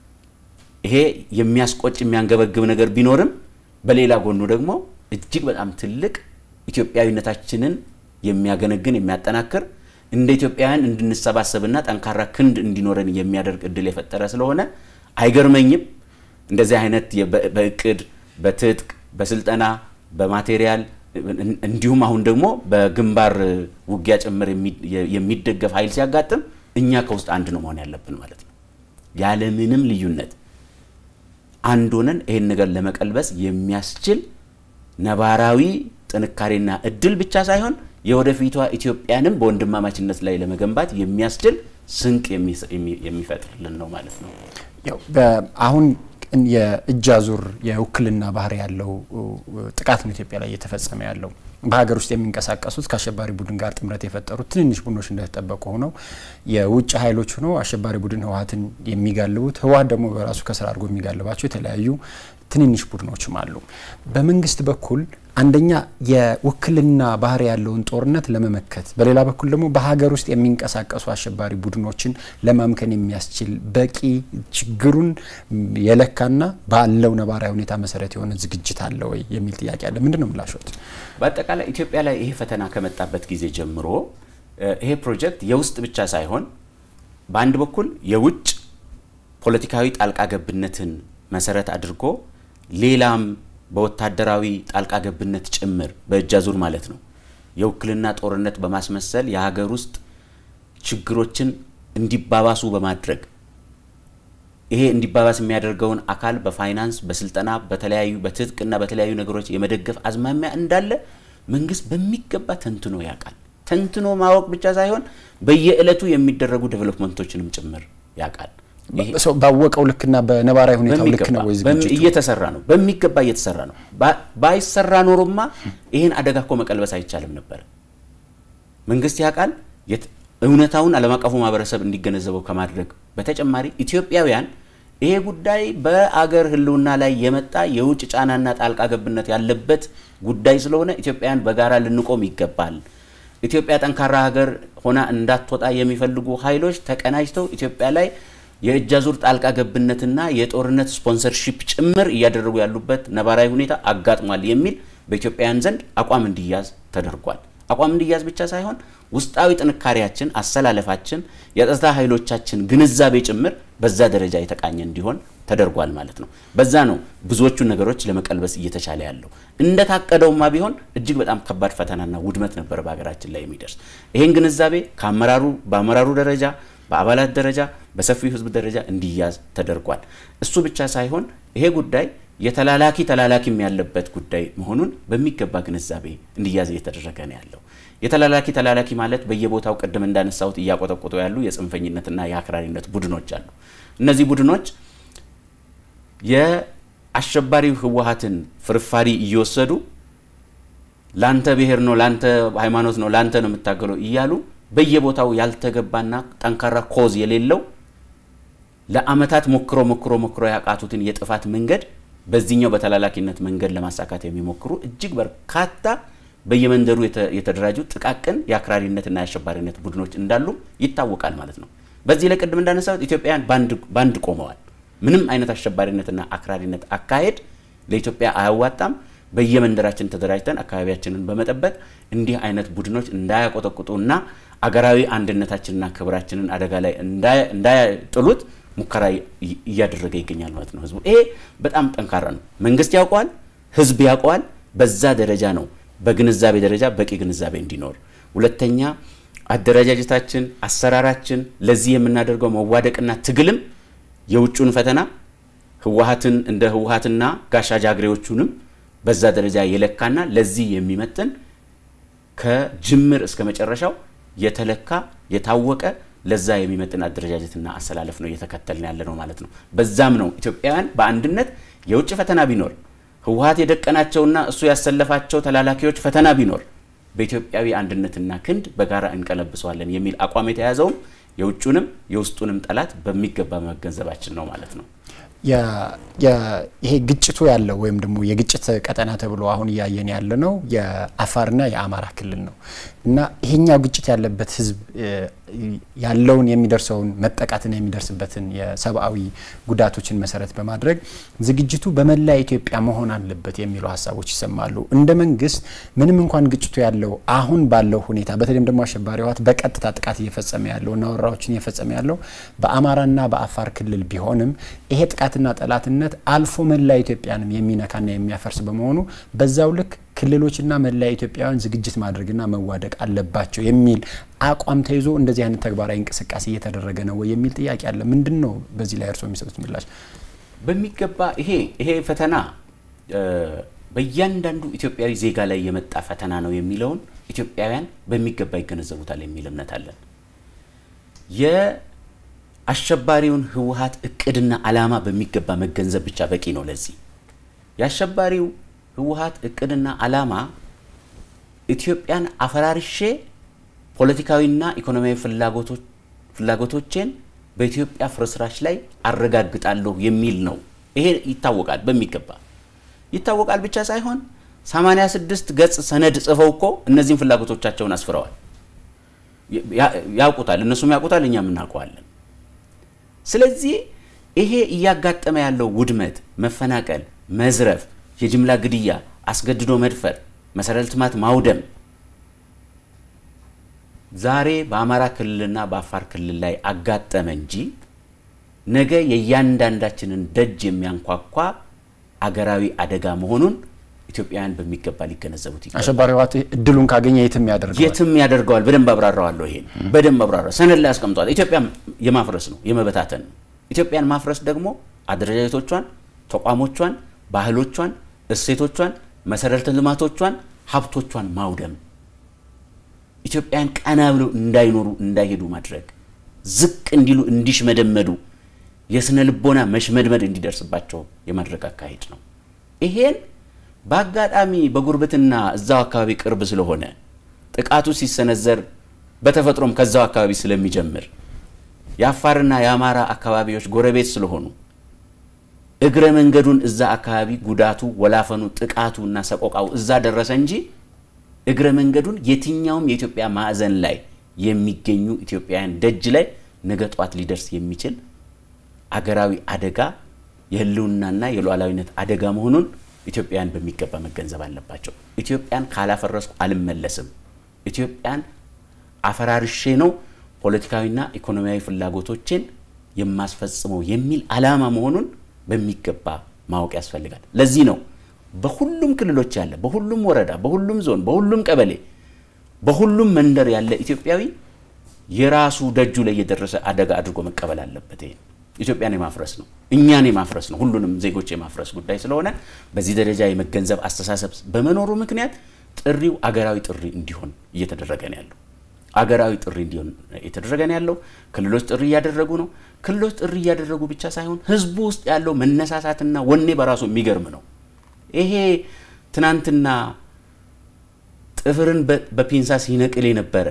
ይሄ የሚያስቆጭ የሚያንገበግብ ነገር ቢኖርም በሌላ ጎኑ ደግሞ እጅግ በጣም ትልቅ ኢትዮጵያዊነታችንን የሚያገነግን የሚያጠናክር እንደ ኢትዮጵያውያን እንድንሰባሰብና ጠንካራ ክንድ እንዲኖረን የሚያደርግ እድል የፈጠረ ስለሆነ አይገርመኝም። እንደዚህ አይነት በእቅድ በትጥቅ በስልጠና በማቴሪያል እንዲሁም አሁን ደግሞ በግንባር ውጊያ ጭምር የሚደገፍ ኃይል ሲያጋጥም እኛ ከውስጥ አንድ ነው መሆን ያለብን ማለት ነው። ያለምንም ልዩነት አንድ ሆነን ይህን ነገር ለመቀልበስ የሚያስችል ነባራዊ ጥንካሬና እድል ብቻ ሳይሆን የወደፊቷ ኢትዮጵያንም በወንድማማችነት ላይ ለመገንባት የሚያስችል ስንቅ የሚፈጥርልን ነው ማለት ነው። አሁን የእጅ አዙር የውክልና ባህሪ ያለው ጥቃት ነው ኢትዮጵያ ላይ እየተፈጸመ ያለው። በሀገር ውስጥ የሚንቀሳቀሱት ከአሸባሪ ቡድን ጋር ጥምረት የፈጠሩት ትንንሽ ቡድኖች እንደተጠበቁ ሆነው የውጭ ኃይሎች ሆነው አሸባሪ ቡድን ህወሀትን የሚጋልቡት ህወሀት ደግሞ በራሱ ከስራ አድርጎ የሚጋልባቸው የተለያዩ ትንንሽ ቡድኖችም አሉ። በመንግስት በኩል አንደኛ የውክልና ባህሪ ያለውን ጦርነት ለመመከት፣ በሌላ በኩል ደግሞ በሀገር ውስጥ የሚንቀሳቀሱ አሸባሪ ቡድኖችን ለማምከን የሚያስችል በቂ ችግሩን የለካና ባለው ነባራዊ ሁኔታ መሰረት የሆነ ዝግጅት አለ ወይ የሚል ጥያቄ አለ። ምንድን ነው ምላሾት? በአጠቃላይ ኢትዮጵያ ላይ ይሄ ፈተና ከመጣበት ጊዜ ጀምሮ ይሄ ፕሮጀክት የውስጥ ብቻ ሳይሆን በአንድ በኩል የውጭ ፖለቲካዊ ጣልቃ ገብነትን መሰረት አድርጎ ሌላም በወታደራዊ ጣልቃ ገብነት ጭምር በእጅ አዙር ማለት ነው የውክልና ጦርነት በማስመሰል የሀገር ውስጥ ችግሮችን እንዲባባሱ በማድረግ ይሄ እንዲባባስ የሚያደርገውን አካል በፋይናንስ በስልጠና በተለያዩ በትጥቅና በተለያዩ ነገሮች የመደገፍ አዝማሚያ እንዳለ መንግስት በሚገባ ተንትኖ ያውቃል። ተንትኖ ማወቅ ብቻ ሳይሆን በየዕለቱ የሚደረጉ ዴቨሎፕመንቶችንም ጭምር ያውቃል። ሰው ባወቀው ልክና በነባራዊ ሁኔታው ልክ ነው ወይ ዝግጅቱ? እየተሰራ ነው፣ በሚገባ እየተሰራ ነው። ባይሰራ ኖሮማ ይህን አደጋ እኮ መቀልበስ አይቻልም ነበር። መንግስት ያውቃል። እውነታውን ዓለም አቀፉ ማህበረሰብ እንዲገነዘበው ከማድረግ በተጨማሪ ኢትዮጵያውያን ይሄ ጉዳይ በአገር ሕልውና ላይ የመጣ የውጭ ጫናና ጣልቃ ገብነት ያለበት ጉዳይ ስለሆነ ኢትዮጵያውያን በጋራ ልንቆም ይገባል። ኢትዮጵያ ጠንካራ ሀገር ሆና እንዳትወጣ የሚፈልጉ ኃይሎች ተቀናጅተው ኢትዮጵያ ላይ የእጅ አዙር ጣልቃ ገብነትና የጦርነት ስፖንሰርሺፕ ጭምር እያደረጉ ያሉበት ነባራዊ ሁኔታ አጋጥሟል የሚል በኢትዮጵያውያን ዘንድ አቋም እንዲያዝ ተደርጓል። አቋም እንዲያዝ ብቻ ሳይሆን ውስጣዊ ጥንካሬያችን፣ አሰላለፋችን፣ የጸጥታ ኃይሎቻችን ግንዛቤ ጭምር በዛ ደረጃ የተቃኘ እንዲሆን ተደርጓል ማለት ነው። በዛ ነው ብዙዎቹን ነገሮች ለመቀልበስ እየተቻለ ያለው። እንደታቀደውማ ቢሆን እጅግ በጣም ከባድ ፈተናና ውድመት ነበር በሀገራችን ላይ የሚደርስ። ይህን ግንዛቤ ከአመራሩ በአመራሩ ደረጃ በአባላት ደረጃ በሰፊው ሕዝብ ደረጃ እንዲያዝ ተደርጓል። እሱ ብቻ ሳይሆን ይሄ ጉዳይ የተላላኪ ተላላኪም ያለበት ጉዳይ መሆኑን በሚገባ ግንዛቤ እንዲያዝ እየተደረገ ነው ያለው። የተላላኪ ተላላኪ ማለት በየቦታው ቅድም እንዳነሳሁት እያቆጠቆጡ ያሉ የጽንፈኝነትና የአክራሪነት ቡድኖች አሉ። እነዚህ ቡድኖች የአሸባሪው ህወሀትን ፍርፋሪ እየወሰዱ ላንተ ብሔር ነው፣ ላንተ ሃይማኖት ነው፣ ላንተ ነው የምታገለው እያሉ በየቦታው ያልተገባና ጠንካራ ኮዝ የሌለው ለአመታት ሞክሮ ሞክሮ ሞክሮ ያቃቱትን የጥፋት መንገድ በዚህኛው በተላላኪነት መንገድ ለማሳካት የሚሞክሩ እጅግ በርካታ በየመንደሩ የተደራጁ ጥቃቅን የአክራሪነትና የአሸባሪነት ቡድኖች እንዳሉ ይታወቃል ማለት ነው። በዚህ ላይ ቅድም እንዳነሳሁት ኢትዮጵያውያን ባንድ ቆመዋል። ምንም አይነት አሸባሪነትና አክራሪነት አካሄድ ለኢትዮጵያ አያዋጣም። በየመንደራችን ተደራጅተን አካባቢያችንን በመጠበቅ እንዲህ አይነት ቡድኖች እንዳያቆጠቁጡና አገራዊ አንድነታችንና ክብራችንን አደጋ ላይ እንዳያጥሉት ሙከራ እያደረገ ይገኛል ማለት ነው። ህዝቡ ይሄ በጣም ጠንካራ ነው። መንግስት ያውቀዋል፣ ህዝብ ያውቀዋል። በዛ ደረጃ ነው በግንዛቤ ደረጃ በቂ ግንዛቤ እንዲኖር። ሁለተኛ አደረጃጀታችን፣ አሰራራችን ለዚህ የምናደርገው መዋደቅና ትግልም የውጩን ፈተና ህወሀትን እንደ ህወሀትና ጋሻ ጃግሬዎቹንም በዛ ደረጃ የለካና ለዚህ የሚመጥን ከጅምር እስከ መጨረሻው የተለካ የታወቀ ለዛ የሚመጥን አደረጃጀትና አሰላለፍ ነው እየተከተልን ያለ ነው ማለት ነው። በዛም ነው ኢትዮጵያውያን በአንድነት የውጭ ፈተና ቢኖር ህወሀት የደቀናቸውና እሱ ያሰለፋቸው ተላላኪዎች ፈተና ቢኖር በኢትዮጵያዊ አንድነትና ክንድ በጋራ እንቀለብሰዋለን የሚል አቋም የተያዘውም የውጩንም የውስጡንም ጠላት በሚገባ መገንዘባችን ነው ማለት ነው። ይሄ ግጭቱ ያለው ወይም ደግሞ የግጭት ቀጠና ተብሎ አሁን እያየን ያለ ነው የአፋርና የአማራ ክልል ነው እና ይሄኛው ግጭት ያለበት ህዝብ ያለውን የሚደርሰውን መጠቃትና የሚደርስበትን የሰብአዊ ጉዳቶችን መሰረት በማድረግ ዝግጅቱ በመላ ኢትዮጵያ መሆን አለበት የሚሉ ሀሳቦች ይሰማሉ። እንደ መንግስት ምንም እንኳን ግጭቱ ያለው አሁን ባለው ሁኔታ በተለይም ደግሞ አሸባሪ ህወሓት በቀጥታ ጥቃት እየፈጸመ ያለው እና ወረራዎችን እየፈጸመ ያለው በአማራና በአፋር ክልል ቢሆንም ይሄ ጥቃትና ጠላትነት አልፎ መላ ኢትዮጵያንም የሚነካና የሚያፈርስ በመሆኑ በዛው ልክ ክልሎችና መላ ኢትዮጵያውያን ዝግጅት ማድረግና መዋደቅ አለባቸው የሚል አቋም ተይዞ እንደዚህ አይነት ተግባራዊ እንቅስቃሴ እየተደረገ ነው ወይ የሚል ጥያቄ አለ። ምንድን ነው በዚህ ላይ እርስዎ የሚሰጡት ምላሽ? በሚገባ ይሄ ይሄ ፈተና በእያንዳንዱ ኢትዮጵያዊ ዜጋ ላይ የመጣ ፈተና ነው የሚለውን ኢትዮጵያውያን በሚገባ ይገነዘቡታል የሚል እምነት አለን። የአሸባሪውን ህወሀት እቅድና ዓላማ በሚገባ መገንዘብ ብቻ በቂ ነው። ለዚህ የአሸባሪው ህወሀት እቅድና ዓላማ ኢትዮጵያን አፈራርሼ ፖለቲካዊና ኢኮኖሚያዊ ፍላጎቶቼን በኢትዮጵያ ፍርስራሽ ላይ አረጋግጣለሁ የሚል ነው። ይሄ ይታወቃል፣ በሚገባ ይታወቃል ብቻ ሳይሆን 86 ገጽ ሰነድ ጽፈው እኮ እነዚህን ፍላጎቶቻቸውን አስፍረዋል። ያውቁታል፣ እነሱም ያውቁታል፣ እኛም እናውቀዋለን። ስለዚህ ይሄ እያጋጠመ ያለው ውድመት፣ መፈናቀል፣ መዝረፍ የጅምላ ግድያ፣ አስገድዶ መድፈር፣ መሰረተ ልማት ማውደም ዛሬ በአማራ ክልልና በአፋር ክልል ላይ አጋጠመ እንጂ ነገ የእያንዳንዳችንን ደጅ የሚያንኳኳ አገራዊ አደጋ መሆኑን ኢትዮጵያውያን በሚገባ ሊገነዘቡት ይገባል። አሸባሪ ህወሓት እድሉን ካገኘ የትም ያደርገዋል የትም ያደርገዋል። በደንብ አብራራዋለሁ። ይሄን በደንብ አብራራ ሰነድ ላይ አስቀምጧል። ኢትዮጵያ የማፍረስ ነው የመበታተን ነው። ኢትዮጵያን ማፍረስ ደግሞ አደረጃጀቶቿን፣ ተቋሞቿን፣ ባህሎቿን፣ እሴቶቿን፣ መሰረተ ልማቶቿን፣ ሀብቶቿን ማውደም ኢትዮጵያን ቀና ብለው እንዳይኖሩ እንዳይሄዱ ማድረግ ዝቅ እንዲሉ እንዲሽመደመዱ የስነ ልቦና መሽመድመድ እንዲደርስባቸው የማድረግ አካሄድ ነው። ይሄን በአጋጣሚ በጉርብትና እዛው አካባቢ ቅርብ ስለሆነ ጥቃቱ ሲሰነዘር በተፈጥሮም ከዛው አካባቢ ስለሚጀምር የአፋርና የአማራ አካባቢዎች ጎረቤት ስለሆኑ እግረ መንገዱን እዛ አካባቢ ጉዳቱ፣ ወላፈኑ፣ ጥቃቱና ሰቆቃው እዛ ደረሰ እንጂ እግረ መንገዱን የትኛውም የኢትዮጵያ ማዕዘን ላይ የሚገኙ ኢትዮጵያውያን ደጅ ላይ ነገ ጧት ሊደርስ የሚችል አገራዊ አደጋ የህልውናና የሉዓላዊነት አደጋ መሆኑን ኢትዮጵያውያን በሚገባ መገንዘብ አለባቸው። ኢትዮጵያን ካላፈረስኩ አልመለስም፣ ኢትዮጵያን አፈራርሼ ነው ፖለቲካዊና ኢኮኖሚያዊ ፍላጎቶችን የማስፈጽመው የሚል ዓላማ መሆኑን በሚገባ ማወቅ ያስፈልጋል። ለዚህ ነው በሁሉም ክልሎች ያለ በሁሉም ወረዳ፣ በሁሉም ዞን፣ በሁሉም ቀበሌ፣ በሁሉም መንደር ያለ ኢትዮጵያዊ የራሱ ደጁ ላይ የደረሰ አደጋ አድርጎ መቀበል አለበት። ይሄን ኢትዮጵያን የማፍረስ ነው፣ እኛን የማፍረስ ነው፣ ሁሉንም ዜጎች የማፍረስ ጉዳይ ስለሆነ በዚህ ደረጃ የመገንዘብ አስተሳሰብ በመኖሩ ምክንያት ጥሪው አገራዊ ጥሪ እንዲሆን እየተደረገ ነው ያለው። አገራዊ ጥሪ እንዲሆን የተደረገ ነው ያለው። ክልሎች ጥሪ እያደረጉ ነው። ክልሎች ጥሪ እያደረጉ ብቻ ሳይሆን ህዝቡ ውስጥ ያለው መነሳሳትና ወኔ በራሱ የሚገርም ነው። ይሄ ትናንትና ጥፍርን በፒንሳ ሲነቅል የነበረ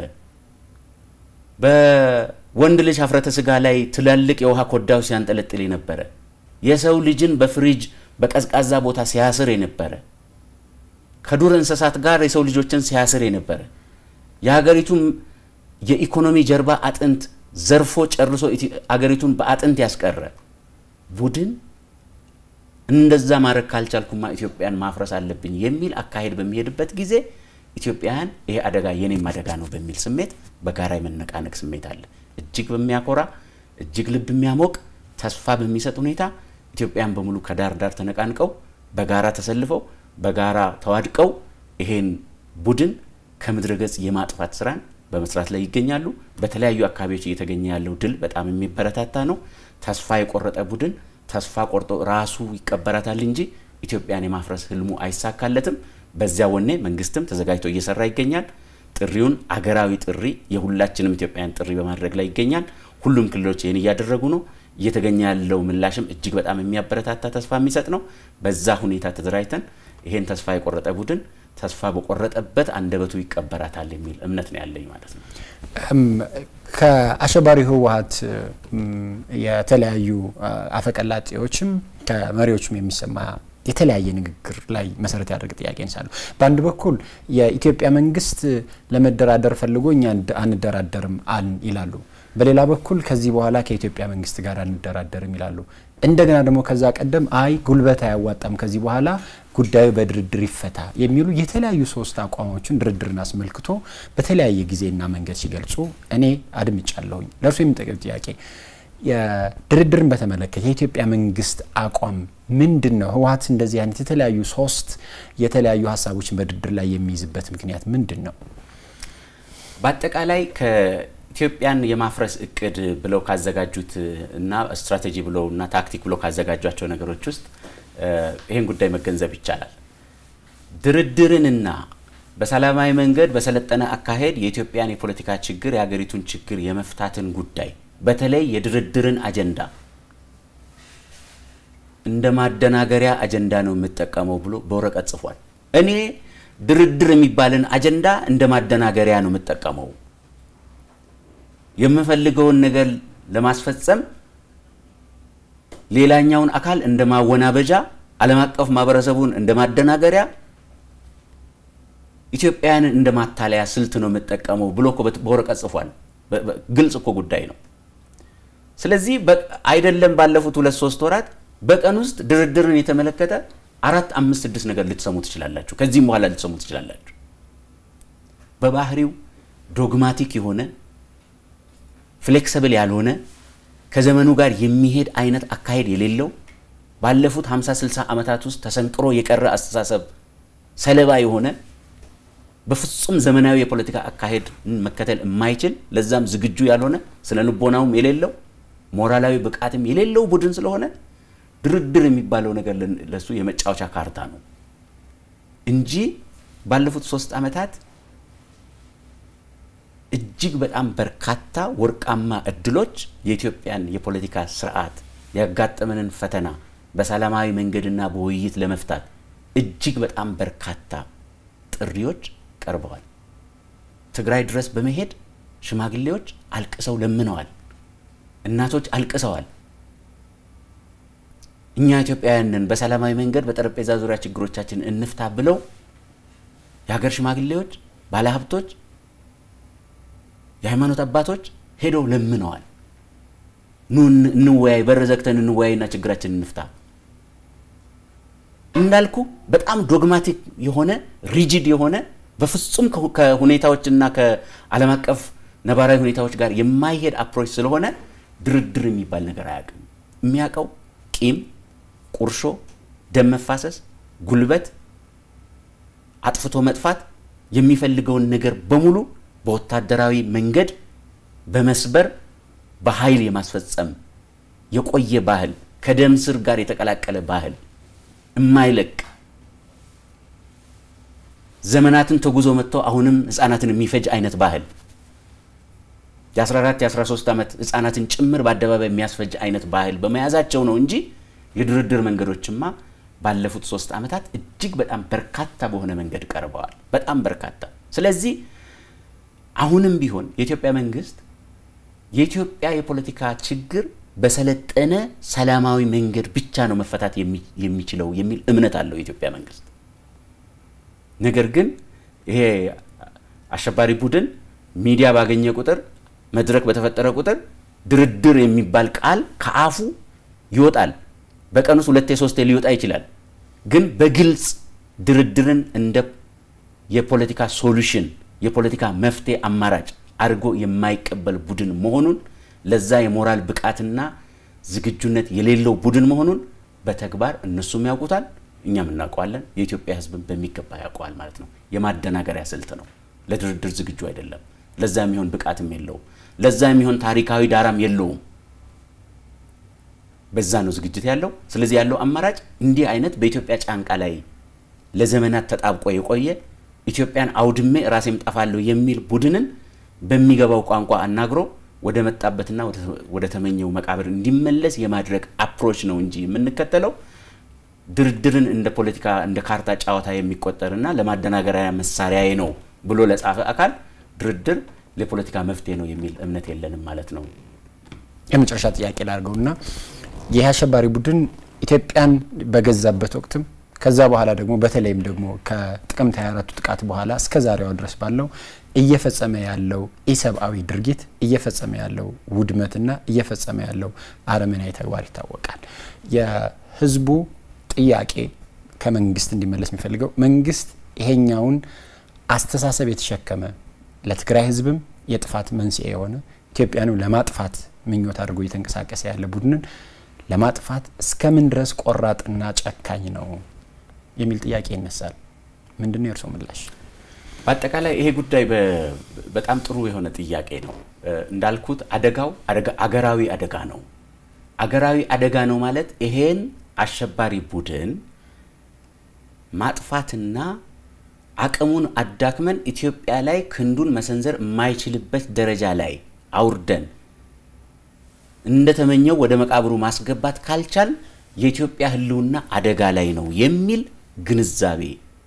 በወንድ ልጅ ሀፍረተ ስጋ ላይ ትላልቅ የውሃ ኮዳዎች ሲያንጠለጥል የነበረ የሰው ልጅን በፍሪጅ በቀዝቃዛ ቦታ ሲያስር የነበረ ከዱር እንስሳት ጋር የሰው ልጆችን ሲያስር የነበረ የሀገሪቱን የኢኮኖሚ ጀርባ አጥንት ዘርፎ ጨርሶ አገሪቱን በአጥንት ያስቀረ ቡድን እንደዛ ማድረግ ካልቻልኩማ ኢትዮጵያን ማፍረስ አለብኝ የሚል አካሄድ በሚሄድበት ጊዜ ኢትዮጵያውያን ይሄ አደጋ የኔም አደጋ ነው በሚል ስሜት በጋራ የመነቃነቅ ስሜት አለ። እጅግ በሚያኮራ እጅግ ልብ የሚያሞቅ ተስፋ በሚሰጥ ሁኔታ ኢትዮጵያን በሙሉ ከዳር ዳር ተነቃንቀው በጋራ ተሰልፈው በጋራ ተዋድቀው ይሄን ቡድን ከምድረ ገጽ የማጥፋት ስራን በመስራት ላይ ይገኛሉ። በተለያዩ አካባቢዎች እየተገኘ ያለው ድል በጣም የሚበረታታ ነው። ተስፋ የቆረጠ ቡድን ተስፋ ቆርጦ ራሱ ይቀበራታል እንጂ ኢትዮጵያን የማፍረስ ህልሙ አይሳካለትም። በዚያ ወኔ መንግስትም ተዘጋጅቶ እየሰራ ይገኛል። ጥሪውን አገራዊ ጥሪ የሁላችንም ኢትዮጵያውያን ጥሪ በማድረግ ላይ ይገኛል። ሁሉም ክልሎች ይህን እያደረጉ ነው። እየተገኘ ያለው ምላሽም እጅግ በጣም የሚያበረታታ ተስፋ የሚሰጥ ነው። በዛ ሁኔታ ተደራጅተን ይሄን ተስፋ የቆረጠ ቡድን ተስፋ በቆረጠበት አንደበቱ ይቀበራታል የሚል እምነት ነው ያለኝ ማለት ነው። ከአሸባሪ ህወሀት የተለያዩ አፈቀላጤዎችም ከመሪዎችም የሚሰማ የተለያየ ንግግር ላይ መሰረት ያደርግ ጥያቄ እንሳሉ። በአንድ በኩል የኢትዮጵያ መንግስት ለመደራደር ፈልጎ እኛ አንደራደርም አልን ይላሉ። በሌላ በኩል ከዚህ በኋላ ከኢትዮጵያ መንግስት ጋር አንደራደርም ይላሉ። እንደገና ደግሞ ከዛ ቀደም አይ ጉልበት አያዋጣም፣ ከዚህ በኋላ ጉዳዩ በድርድር ይፈታ የሚሉ የተለያዩ ሶስት አቋሞችን ድርድርን አስመልክቶ በተለያየ ጊዜና መንገድ ሲገልጹ እኔ አድምጫለሁኝ። ለእርሱ የሚጠቅም ጥያቄ ድርድርን በተመለከተ የኢትዮጵያ መንግስት አቋም ምንድን ነው? ህወሀት እንደዚህ አይነት የተለያዩ ሶስት የተለያዩ ሀሳቦችን በድርድር ላይ የሚይዝበት ምክንያት ምንድን ነው? በአጠቃላይ ከኢትዮጵያን የማፍረስ እቅድ ብለው ካዘጋጁት እና ስትራቴጂ ብለው እና ታክቲክ ብለው ካዘጋጇቸው ነገሮች ውስጥ ይህን ጉዳይ መገንዘብ ይቻላል። ድርድርንና በሰላማዊ መንገድ በሰለጠነ አካሄድ የኢትዮጵያን የፖለቲካ ችግር የሀገሪቱን ችግር የመፍታትን ጉዳይ በተለይ የድርድርን አጀንዳ እንደ ማደናገሪያ አጀንዳ ነው የምጠቀመው ብሎ በወረቀት ጽፏል። እኔ ድርድር የሚባልን አጀንዳ እንደ ማደናገሪያ ነው የምጠቀመው፣ የምፈልገውን ነገር ለማስፈጸም ሌላኛውን አካል እንደ ማወናበጃ፣ ዓለም አቀፍ ማህበረሰቡን እንደ ማደናገሪያ፣ ኢትዮጵያውያንን እንደ ማታለያ ስልት ነው የምጠቀመው ብሎ እኮ በወረቀት ጽፏል። ግልጽ እኮ ጉዳይ ነው። ስለዚህ አይደለም ባለፉት ሁለት ሶስት ወራት በቀን ውስጥ ድርድርን የተመለከተ አራት አምስት ስድስት ነገር ልትሰሙ ትችላላችሁ። ከዚህም በኋላ ልትሰሙ ትችላላችሁ። በባህሪው ዶግማቲክ የሆነ ፍሌክስብል ያልሆነ ከዘመኑ ጋር የሚሄድ አይነት አካሄድ የሌለው ባለፉት 50 60 ዓመታት ውስጥ ተሰንቅሮ የቀረ አስተሳሰብ ሰለባ የሆነ በፍጹም ዘመናዊ የፖለቲካ አካሄድ መከተል የማይችል ለዛም ዝግጁ ያልሆነ ስነ ልቦናውም የሌለው ሞራላዊ ብቃትም የሌለው ቡድን ስለሆነ ድርድር የሚባለው ነገር ለሱ የመጫወቻ ካርታ ነው እንጂ ባለፉት ሶስት ዓመታት እጅግ በጣም በርካታ ወርቃማ እድሎች የኢትዮጵያን የፖለቲካ ስርዓት ያጋጠመንን ፈተና በሰላማዊ መንገድና በውይይት ለመፍታት እጅግ በጣም በርካታ ጥሪዎች ቀርበዋል። ትግራይ ድረስ በመሄድ ሽማግሌዎች አልቅሰው ለምነዋል። እናቶች አልቅሰዋል። እኛ ኢትዮጵያውያንን በሰላማዊ መንገድ በጠረጴዛ ዙሪያ ችግሮቻችን እንፍታ ብለው የሀገር ሽማግሌዎች፣ ባለሀብቶች፣ የሃይማኖት አባቶች ሄደው ለምነዋል። ኑ እንወያይ፣ በር ዘግተን እንወያይና ችግራችን እንፍታ። እንዳልኩ በጣም ዶግማቲክ የሆነ ሪጂድ የሆነ በፍጹም ከሁኔታዎችና ከዓለም አቀፍ ነባራዊ ሁኔታዎች ጋር የማይሄድ አፕሮች ስለሆነ ድርድር የሚባል ነገር አያውቅም። የሚያውቀው ቂም፣ ቁርሾ፣ ደም መፋሰስ፣ ጉልበት፣ አጥፍቶ መጥፋት፣ የሚፈልገውን ነገር በሙሉ በወታደራዊ መንገድ በመስበር በኃይል የማስፈጸም የቆየ ባህል ከደም ስር ጋር የተቀላቀለ ባህል የማይለቅ ዘመናትን ተጉዞ መጥተው አሁንም ህፃናትን የሚፈጅ አይነት ባህል የ14 የ13 ዓመት ህፃናትን ጭምር በአደባባይ የሚያስፈጅ አይነት ባህል በመያዛቸው ነው እንጂ የድርድር መንገዶችማ ባለፉት ሶስት ዓመታት እጅግ በጣም በርካታ በሆነ መንገድ ቀርበዋል። በጣም በርካታ። ስለዚህ አሁንም ቢሆን የኢትዮጵያ መንግስት የኢትዮጵያ የፖለቲካ ችግር በሰለጠነ ሰላማዊ መንገድ ብቻ ነው መፈታት የሚችለው የሚል እምነት አለው የኢትዮጵያ መንግስት። ነገር ግን ይሄ አሸባሪ ቡድን ሚዲያ ባገኘ ቁጥር መድረክ በተፈጠረ ቁጥር ድርድር የሚባል ቃል ከአፉ ይወጣል። በቀን ውስጥ ሁለቴ ሶስቴ ሊወጣ ይችላል። ግን በግልጽ ድርድርን እንደ የፖለቲካ ሶሉሽን የፖለቲካ መፍትሄ አማራጭ አድርጎ የማይቀበል ቡድን መሆኑን ለዛ የሞራል ብቃትና ዝግጁነት የሌለው ቡድን መሆኑን በተግባር እነሱም ያውቁታል፣ እኛም እናውቀዋለን። የኢትዮጵያ ሕዝብን በሚገባ ያውቀዋል ማለት ነው። የማደናገሪያ ስልት ነው። ለድርድር ዝግጁ አይደለም። ለዛ የሚሆን ብቃትም የለውም። ለዛ የሚሆን ታሪካዊ ዳራም የለውም። በዛ ነው ዝግጅት ያለው። ስለዚህ ያለው አማራጭ እንዲህ አይነት በኢትዮጵያ ጫንቃ ላይ ለዘመናት ተጣብቆ የቆየ ኢትዮጵያን አውድሜ ራሴም ጠፋለሁ የሚል ቡድንን በሚገባው ቋንቋ አናግሮ ወደ መጣበትና ወደ ተመኘው መቃብር እንዲመለስ የማድረግ አፕሮች ነው እንጂ የምንከተለው ድርድርን እንደ ፖለቲካ እንደ ካርታ ጨዋታ የሚቆጠርና ለማደናገሪያ መሳሪያዬ ነው ብሎ ለጻፈ አካል ድርድር ለፖለቲካ መፍትሄ ነው የሚል እምነት የለንም ማለት ነው። የመጨረሻ ጥያቄ ላድርገውና ይህ አሸባሪ ቡድን ኢትዮጵያን በገዛበት ወቅትም ከዛ በኋላ ደግሞ በተለይም ደግሞ ከጥቅምት 24ቱ ጥቃት በኋላ እስከ ዛሬዋ ድረስ ባለው እየፈጸመ ያለው ኢሰብአዊ ድርጊት እየፈጸመ ያለው ውድመትና እየፈጸመ ያለው አረመናዊ ተግባር ይታወቃል። የህዝቡ ጥያቄ ከመንግስት እንዲመለስ የሚፈልገው መንግስት ይሄኛውን አስተሳሰብ የተሸከመ ለትግራይ ህዝብም የጥፋት መንስኤ የሆነ ኢትዮጵያንም ለማጥፋት ምኞት አድርጎ እየተንቀሳቀሰ ያለ ቡድንን ለማጥፋት እስከምን ድረስ ቆራጥና ጨካኝ ነው የሚል ጥያቄ ይነሳል። ምንድን ነው የእርስዎ ምላሽ? በአጠቃላይ ይሄ ጉዳይ በጣም ጥሩ የሆነ ጥያቄ ነው። እንዳልኩት አደጋው አገራዊ አደጋ ነው። አገራዊ አደጋ ነው ማለት ይሄን አሸባሪ ቡድን ማጥፋትና አቅሙን አዳክመን ኢትዮጵያ ላይ ክንዱን መሰንዘር የማይችልበት ደረጃ ላይ አውርደን እንደተመኘው ወደ መቃብሩ ማስገባት ካልቻል የኢትዮጵያ ሕልውና አደጋ ላይ ነው የሚል ግንዛቤ፣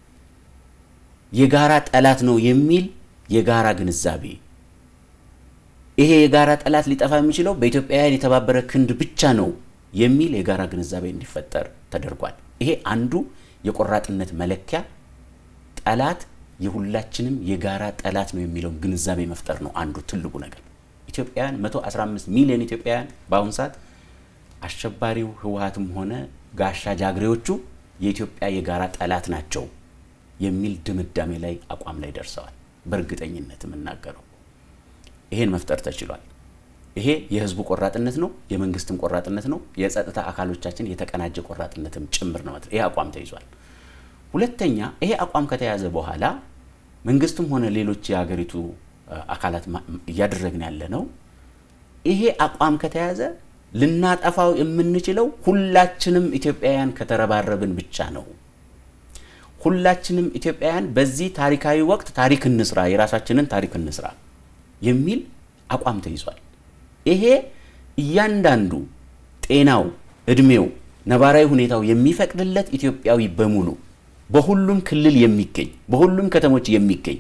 የጋራ ጠላት ነው የሚል የጋራ ግንዛቤ፣ ይሄ የጋራ ጠላት ሊጠፋ የሚችለው በኢትዮጵያውያን የተባበረ ክንድ ብቻ ነው የሚል የጋራ ግንዛቤ እንዲፈጠር ተደርጓል። ይሄ አንዱ የቆራጥነት መለኪያ ጠላት የሁላችንም የጋራ ጠላት ነው የሚለውን ግንዛቤ መፍጠር ነው አንዱ ትልቁ ነገር። ኢትዮጵያውያን 115 ሚሊዮን ኢትዮጵያውያን በአሁኑ ሰዓት አሸባሪው ህወሀትም ሆነ ጋሻ ጃግሬዎቹ የኢትዮጵያ የጋራ ጠላት ናቸው የሚል ድምዳሜ ላይ አቋም ላይ ደርሰዋል። በእርግጠኝነት የምናገረው ይሄን መፍጠር ተችሏል። ይሄ የህዝቡ ቆራጥነት ነው፣ የመንግስትም ቆራጥነት ነው፣ የጸጥታ አካሎቻችን የተቀናጀ ቆራጥነትም ጭምር ነው። ይሄ አቋም ተይዟል። ሁለተኛ ይሄ አቋም ከተያዘ በኋላ መንግስትም ሆነ ሌሎች የሀገሪቱ አካላት እያደረግን ያለ ነው። ይሄ አቋም ከተያዘ ልናጠፋው የምንችለው ሁላችንም ኢትዮጵያውያን ከተረባረብን ብቻ ነው። ሁላችንም ኢትዮጵያውያን በዚህ ታሪካዊ ወቅት ታሪክ እንስራ፣ የራሳችንን ታሪክ እንስራ የሚል አቋም ተይዟል። ይሄ እያንዳንዱ ጤናው፣ እድሜው፣ ነባራዊ ሁኔታው የሚፈቅድለት ኢትዮጵያዊ በሙሉ በሁሉም ክልል የሚገኝ በሁሉም ከተሞች የሚገኝ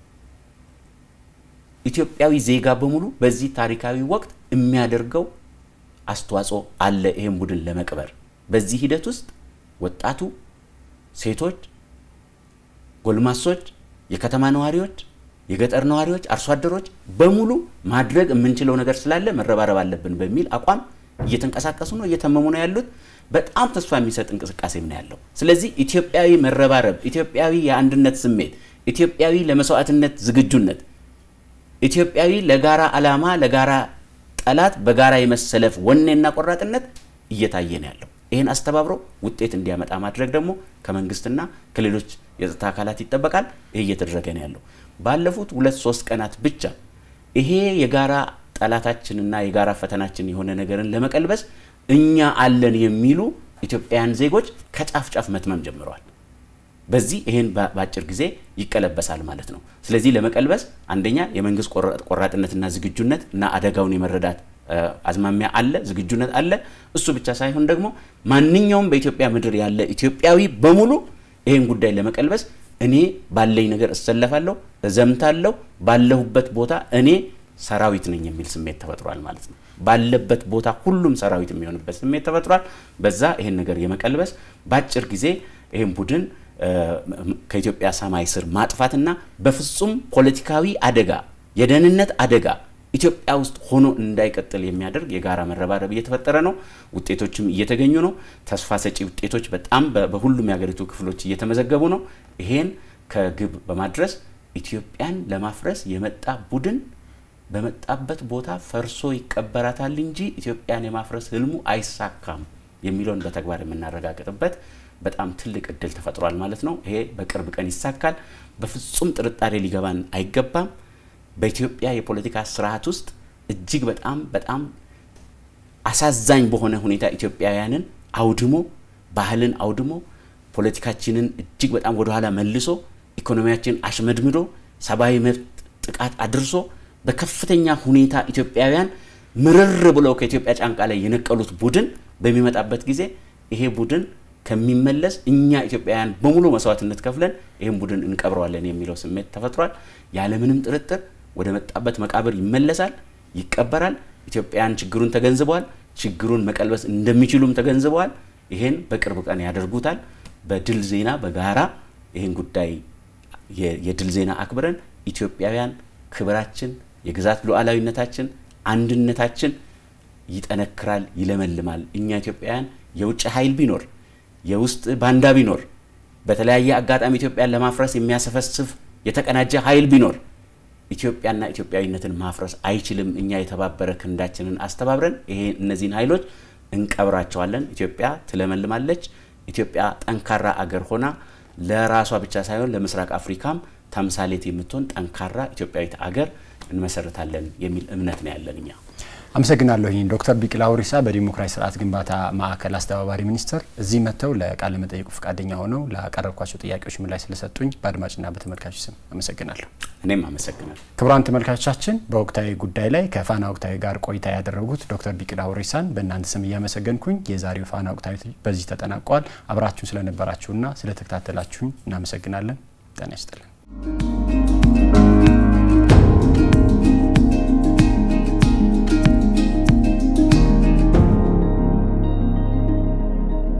ኢትዮጵያዊ ዜጋ በሙሉ በዚህ ታሪካዊ ወቅት የሚያደርገው አስተዋጽኦ አለ። ይህን ቡድን ለመቅበር በዚህ ሂደት ውስጥ ወጣቱ፣ ሴቶች፣ ጎልማሶች፣ የከተማ ነዋሪዎች፣ የገጠር ነዋሪዎች፣ አርሶ አደሮች በሙሉ ማድረግ የምንችለው ነገር ስላለ መረባረብ አለብን በሚል አቋም እየተንቀሳቀሱ ነው፣ እየተመሙ ነው ያሉት። በጣም ተስፋ የሚሰጥ እንቅስቃሴም ነው ያለው። ስለዚህ ኢትዮጵያዊ መረባረብ፣ ኢትዮጵያዊ የአንድነት ስሜት፣ ኢትዮጵያዊ ለመስዋዕትነት ዝግጁነት፣ ኢትዮጵያዊ ለጋራ ዓላማ ለጋራ ጠላት በጋራ የመሰለፍ ወኔና ቆራጥነት እየታየ ነው ያለው። ይህን አስተባብሮ ውጤት እንዲያመጣ ማድረግ ደግሞ ከመንግስትና ከሌሎች የጸጥታ አካላት ይጠበቃል። ይህ እየተደረገ ነው ያለው። ባለፉት ሁለት ሶስት ቀናት ብቻ ይሄ የጋራ ጠላታችንና የጋራ ፈተናችን የሆነ ነገርን ለመቀልበስ እኛ አለን የሚሉ ኢትዮጵያውያን ዜጎች ከጫፍ ጫፍ መትመም ጀምረዋል። በዚህ ይሄን በአጭር ጊዜ ይቀለበሳል ማለት ነው። ስለዚህ ለመቀልበስ አንደኛ የመንግስት ቆራጥነትና ዝግጁነት እና አደጋውን የመረዳት አዝማሚያ አለ፣ ዝግጁነት አለ። እሱ ብቻ ሳይሆን ደግሞ ማንኛውም በኢትዮጵያ ምድር ያለ ኢትዮጵያዊ በሙሉ ይሄን ጉዳይ ለመቀልበስ እኔ ባለኝ ነገር እሰለፋለሁ፣ እዘምታለሁ፣ ባለሁበት ቦታ እኔ ሰራዊት ነኝ የሚል ስሜት ተፈጥሯል ማለት ነው። ባለበት ቦታ ሁሉም ሰራዊት የሚሆንበት ስሜት ተፈጥሯል። በዛ ይሄን ነገር የመቀልበስ በአጭር ጊዜ ይሄን ቡድን ከኢትዮጵያ ሰማይ ስር ማጥፋትና በፍጹም ፖለቲካዊ አደጋ፣ የደህንነት አደጋ ኢትዮጵያ ውስጥ ሆኖ እንዳይቀጥል የሚያደርግ የጋራ መረባረብ እየተፈጠረ ነው። ውጤቶችም እየተገኙ ነው። ተስፋ ሰጪ ውጤቶች በጣም በሁሉም የሀገሪቱ ክፍሎች እየተመዘገቡ ነው። ይሄን ከግብ በማድረስ ኢትዮጵያን ለማፍረስ የመጣ ቡድን በመጣበት ቦታ ፈርሶ ይቀበራታል እንጂ ኢትዮጵያን የማፍረስ ህልሙ አይሳካም የሚለውን በተግባር የምናረጋግጥበት በጣም ትልቅ እድል ተፈጥሯል ማለት ነው። ይሄ በቅርብ ቀን ይሳካል። በፍጹም ጥርጣሬ ሊገባን አይገባም። በኢትዮጵያ የፖለቲካ ስርዓት ውስጥ እጅግ በጣም በጣም አሳዛኝ በሆነ ሁኔታ ኢትዮጵያውያንን አውድሞ ባህልን አውድሞ ፖለቲካችንን እጅግ በጣም ወደኋላ መልሶ ኢኮኖሚያችን አሽመድምዶ ሰብአዊ መብት ጥቃት አድርሶ በከፍተኛ ሁኔታ ኢትዮጵያውያን ምርር ብለው ከኢትዮጵያ ጫንቃ ላይ የነቀሉት ቡድን በሚመጣበት ጊዜ ይሄ ቡድን ከሚመለስ እኛ ኢትዮጵያውያን በሙሉ መስዋዕትነት ከፍለን ይህን ቡድን እንቀብረዋለን የሚለው ስሜት ተፈጥሯል። ያለምንም ጥርጥር ወደ መጣበት መቃብር ይመለሳል፣ ይቀበራል። ኢትዮጵያውያን ችግሩን ተገንዝበዋል። ችግሩን መቀልበስ እንደሚችሉም ተገንዝበዋል። ይሄን በቅርብ ቀን ያደርጉታል። በድል ዜና በጋራ ይህን ጉዳይ የድል ዜና አክብረን ኢትዮጵያውያን ክብራችን፣ የግዛት ሉዓላዊነታችን፣ አንድነታችን ይጠነክራል፣ ይለመልማል። እኛ ኢትዮጵያውያን የውጭ ኃይል ቢኖር የውስጥ ባንዳ ቢኖር በተለያየ አጋጣሚ ኢትዮጵያን ለማፍረስ የሚያሰፈስፍ የተቀናጀ ኃይል ቢኖር ኢትዮጵያና ኢትዮጵያዊነትን ማፍረስ አይችልም። እኛ የተባበረ ክንዳችንን አስተባብረን ይሄ እነዚህን ኃይሎች እንቀብራቸዋለን። ኢትዮጵያ ትለመልማለች። ኢትዮጵያ ጠንካራ አገር ሆና ለራሷ ብቻ ሳይሆን ለምስራቅ አፍሪካም ተምሳሌት የምትሆን ጠንካራ ኢትዮጵያዊት አገር እንመሰርታለን የሚል እምነት ነው ያለን እኛ። አመሰግናለሁኝ ዶክተር ቢቂላ ሁሪሳ በዲሞክራሲ ስርዓት ግንባታ ማዕከል አስተባባሪ ሚኒስትር እዚህ መጥተው ለቃለ መጠይቁ ፈቃደኛ ሆነው ላቀረብኳቸው ጥያቄዎች ምላሽ ስለሰጡኝ በአድማጭና በተመልካቾች ስም አመሰግናለሁ። እኔም አመሰግናለሁ። ክቡራን ተመልካቾቻችን በወቅታዊ ጉዳይ ላይ ከፋና ወቅታዊ ጋር ቆይታ ያደረጉት ዶክተር ቢቂላ ሁሪሳን በእናንተ ስም እያመሰገንኩኝ የዛሬው ፋና ወቅታዊ በዚህ ተጠናቋል። አብራችሁን ስለነበራችሁና ስለተከታተላችሁኝ እናመሰግናለን። ጤና ይስጥልን።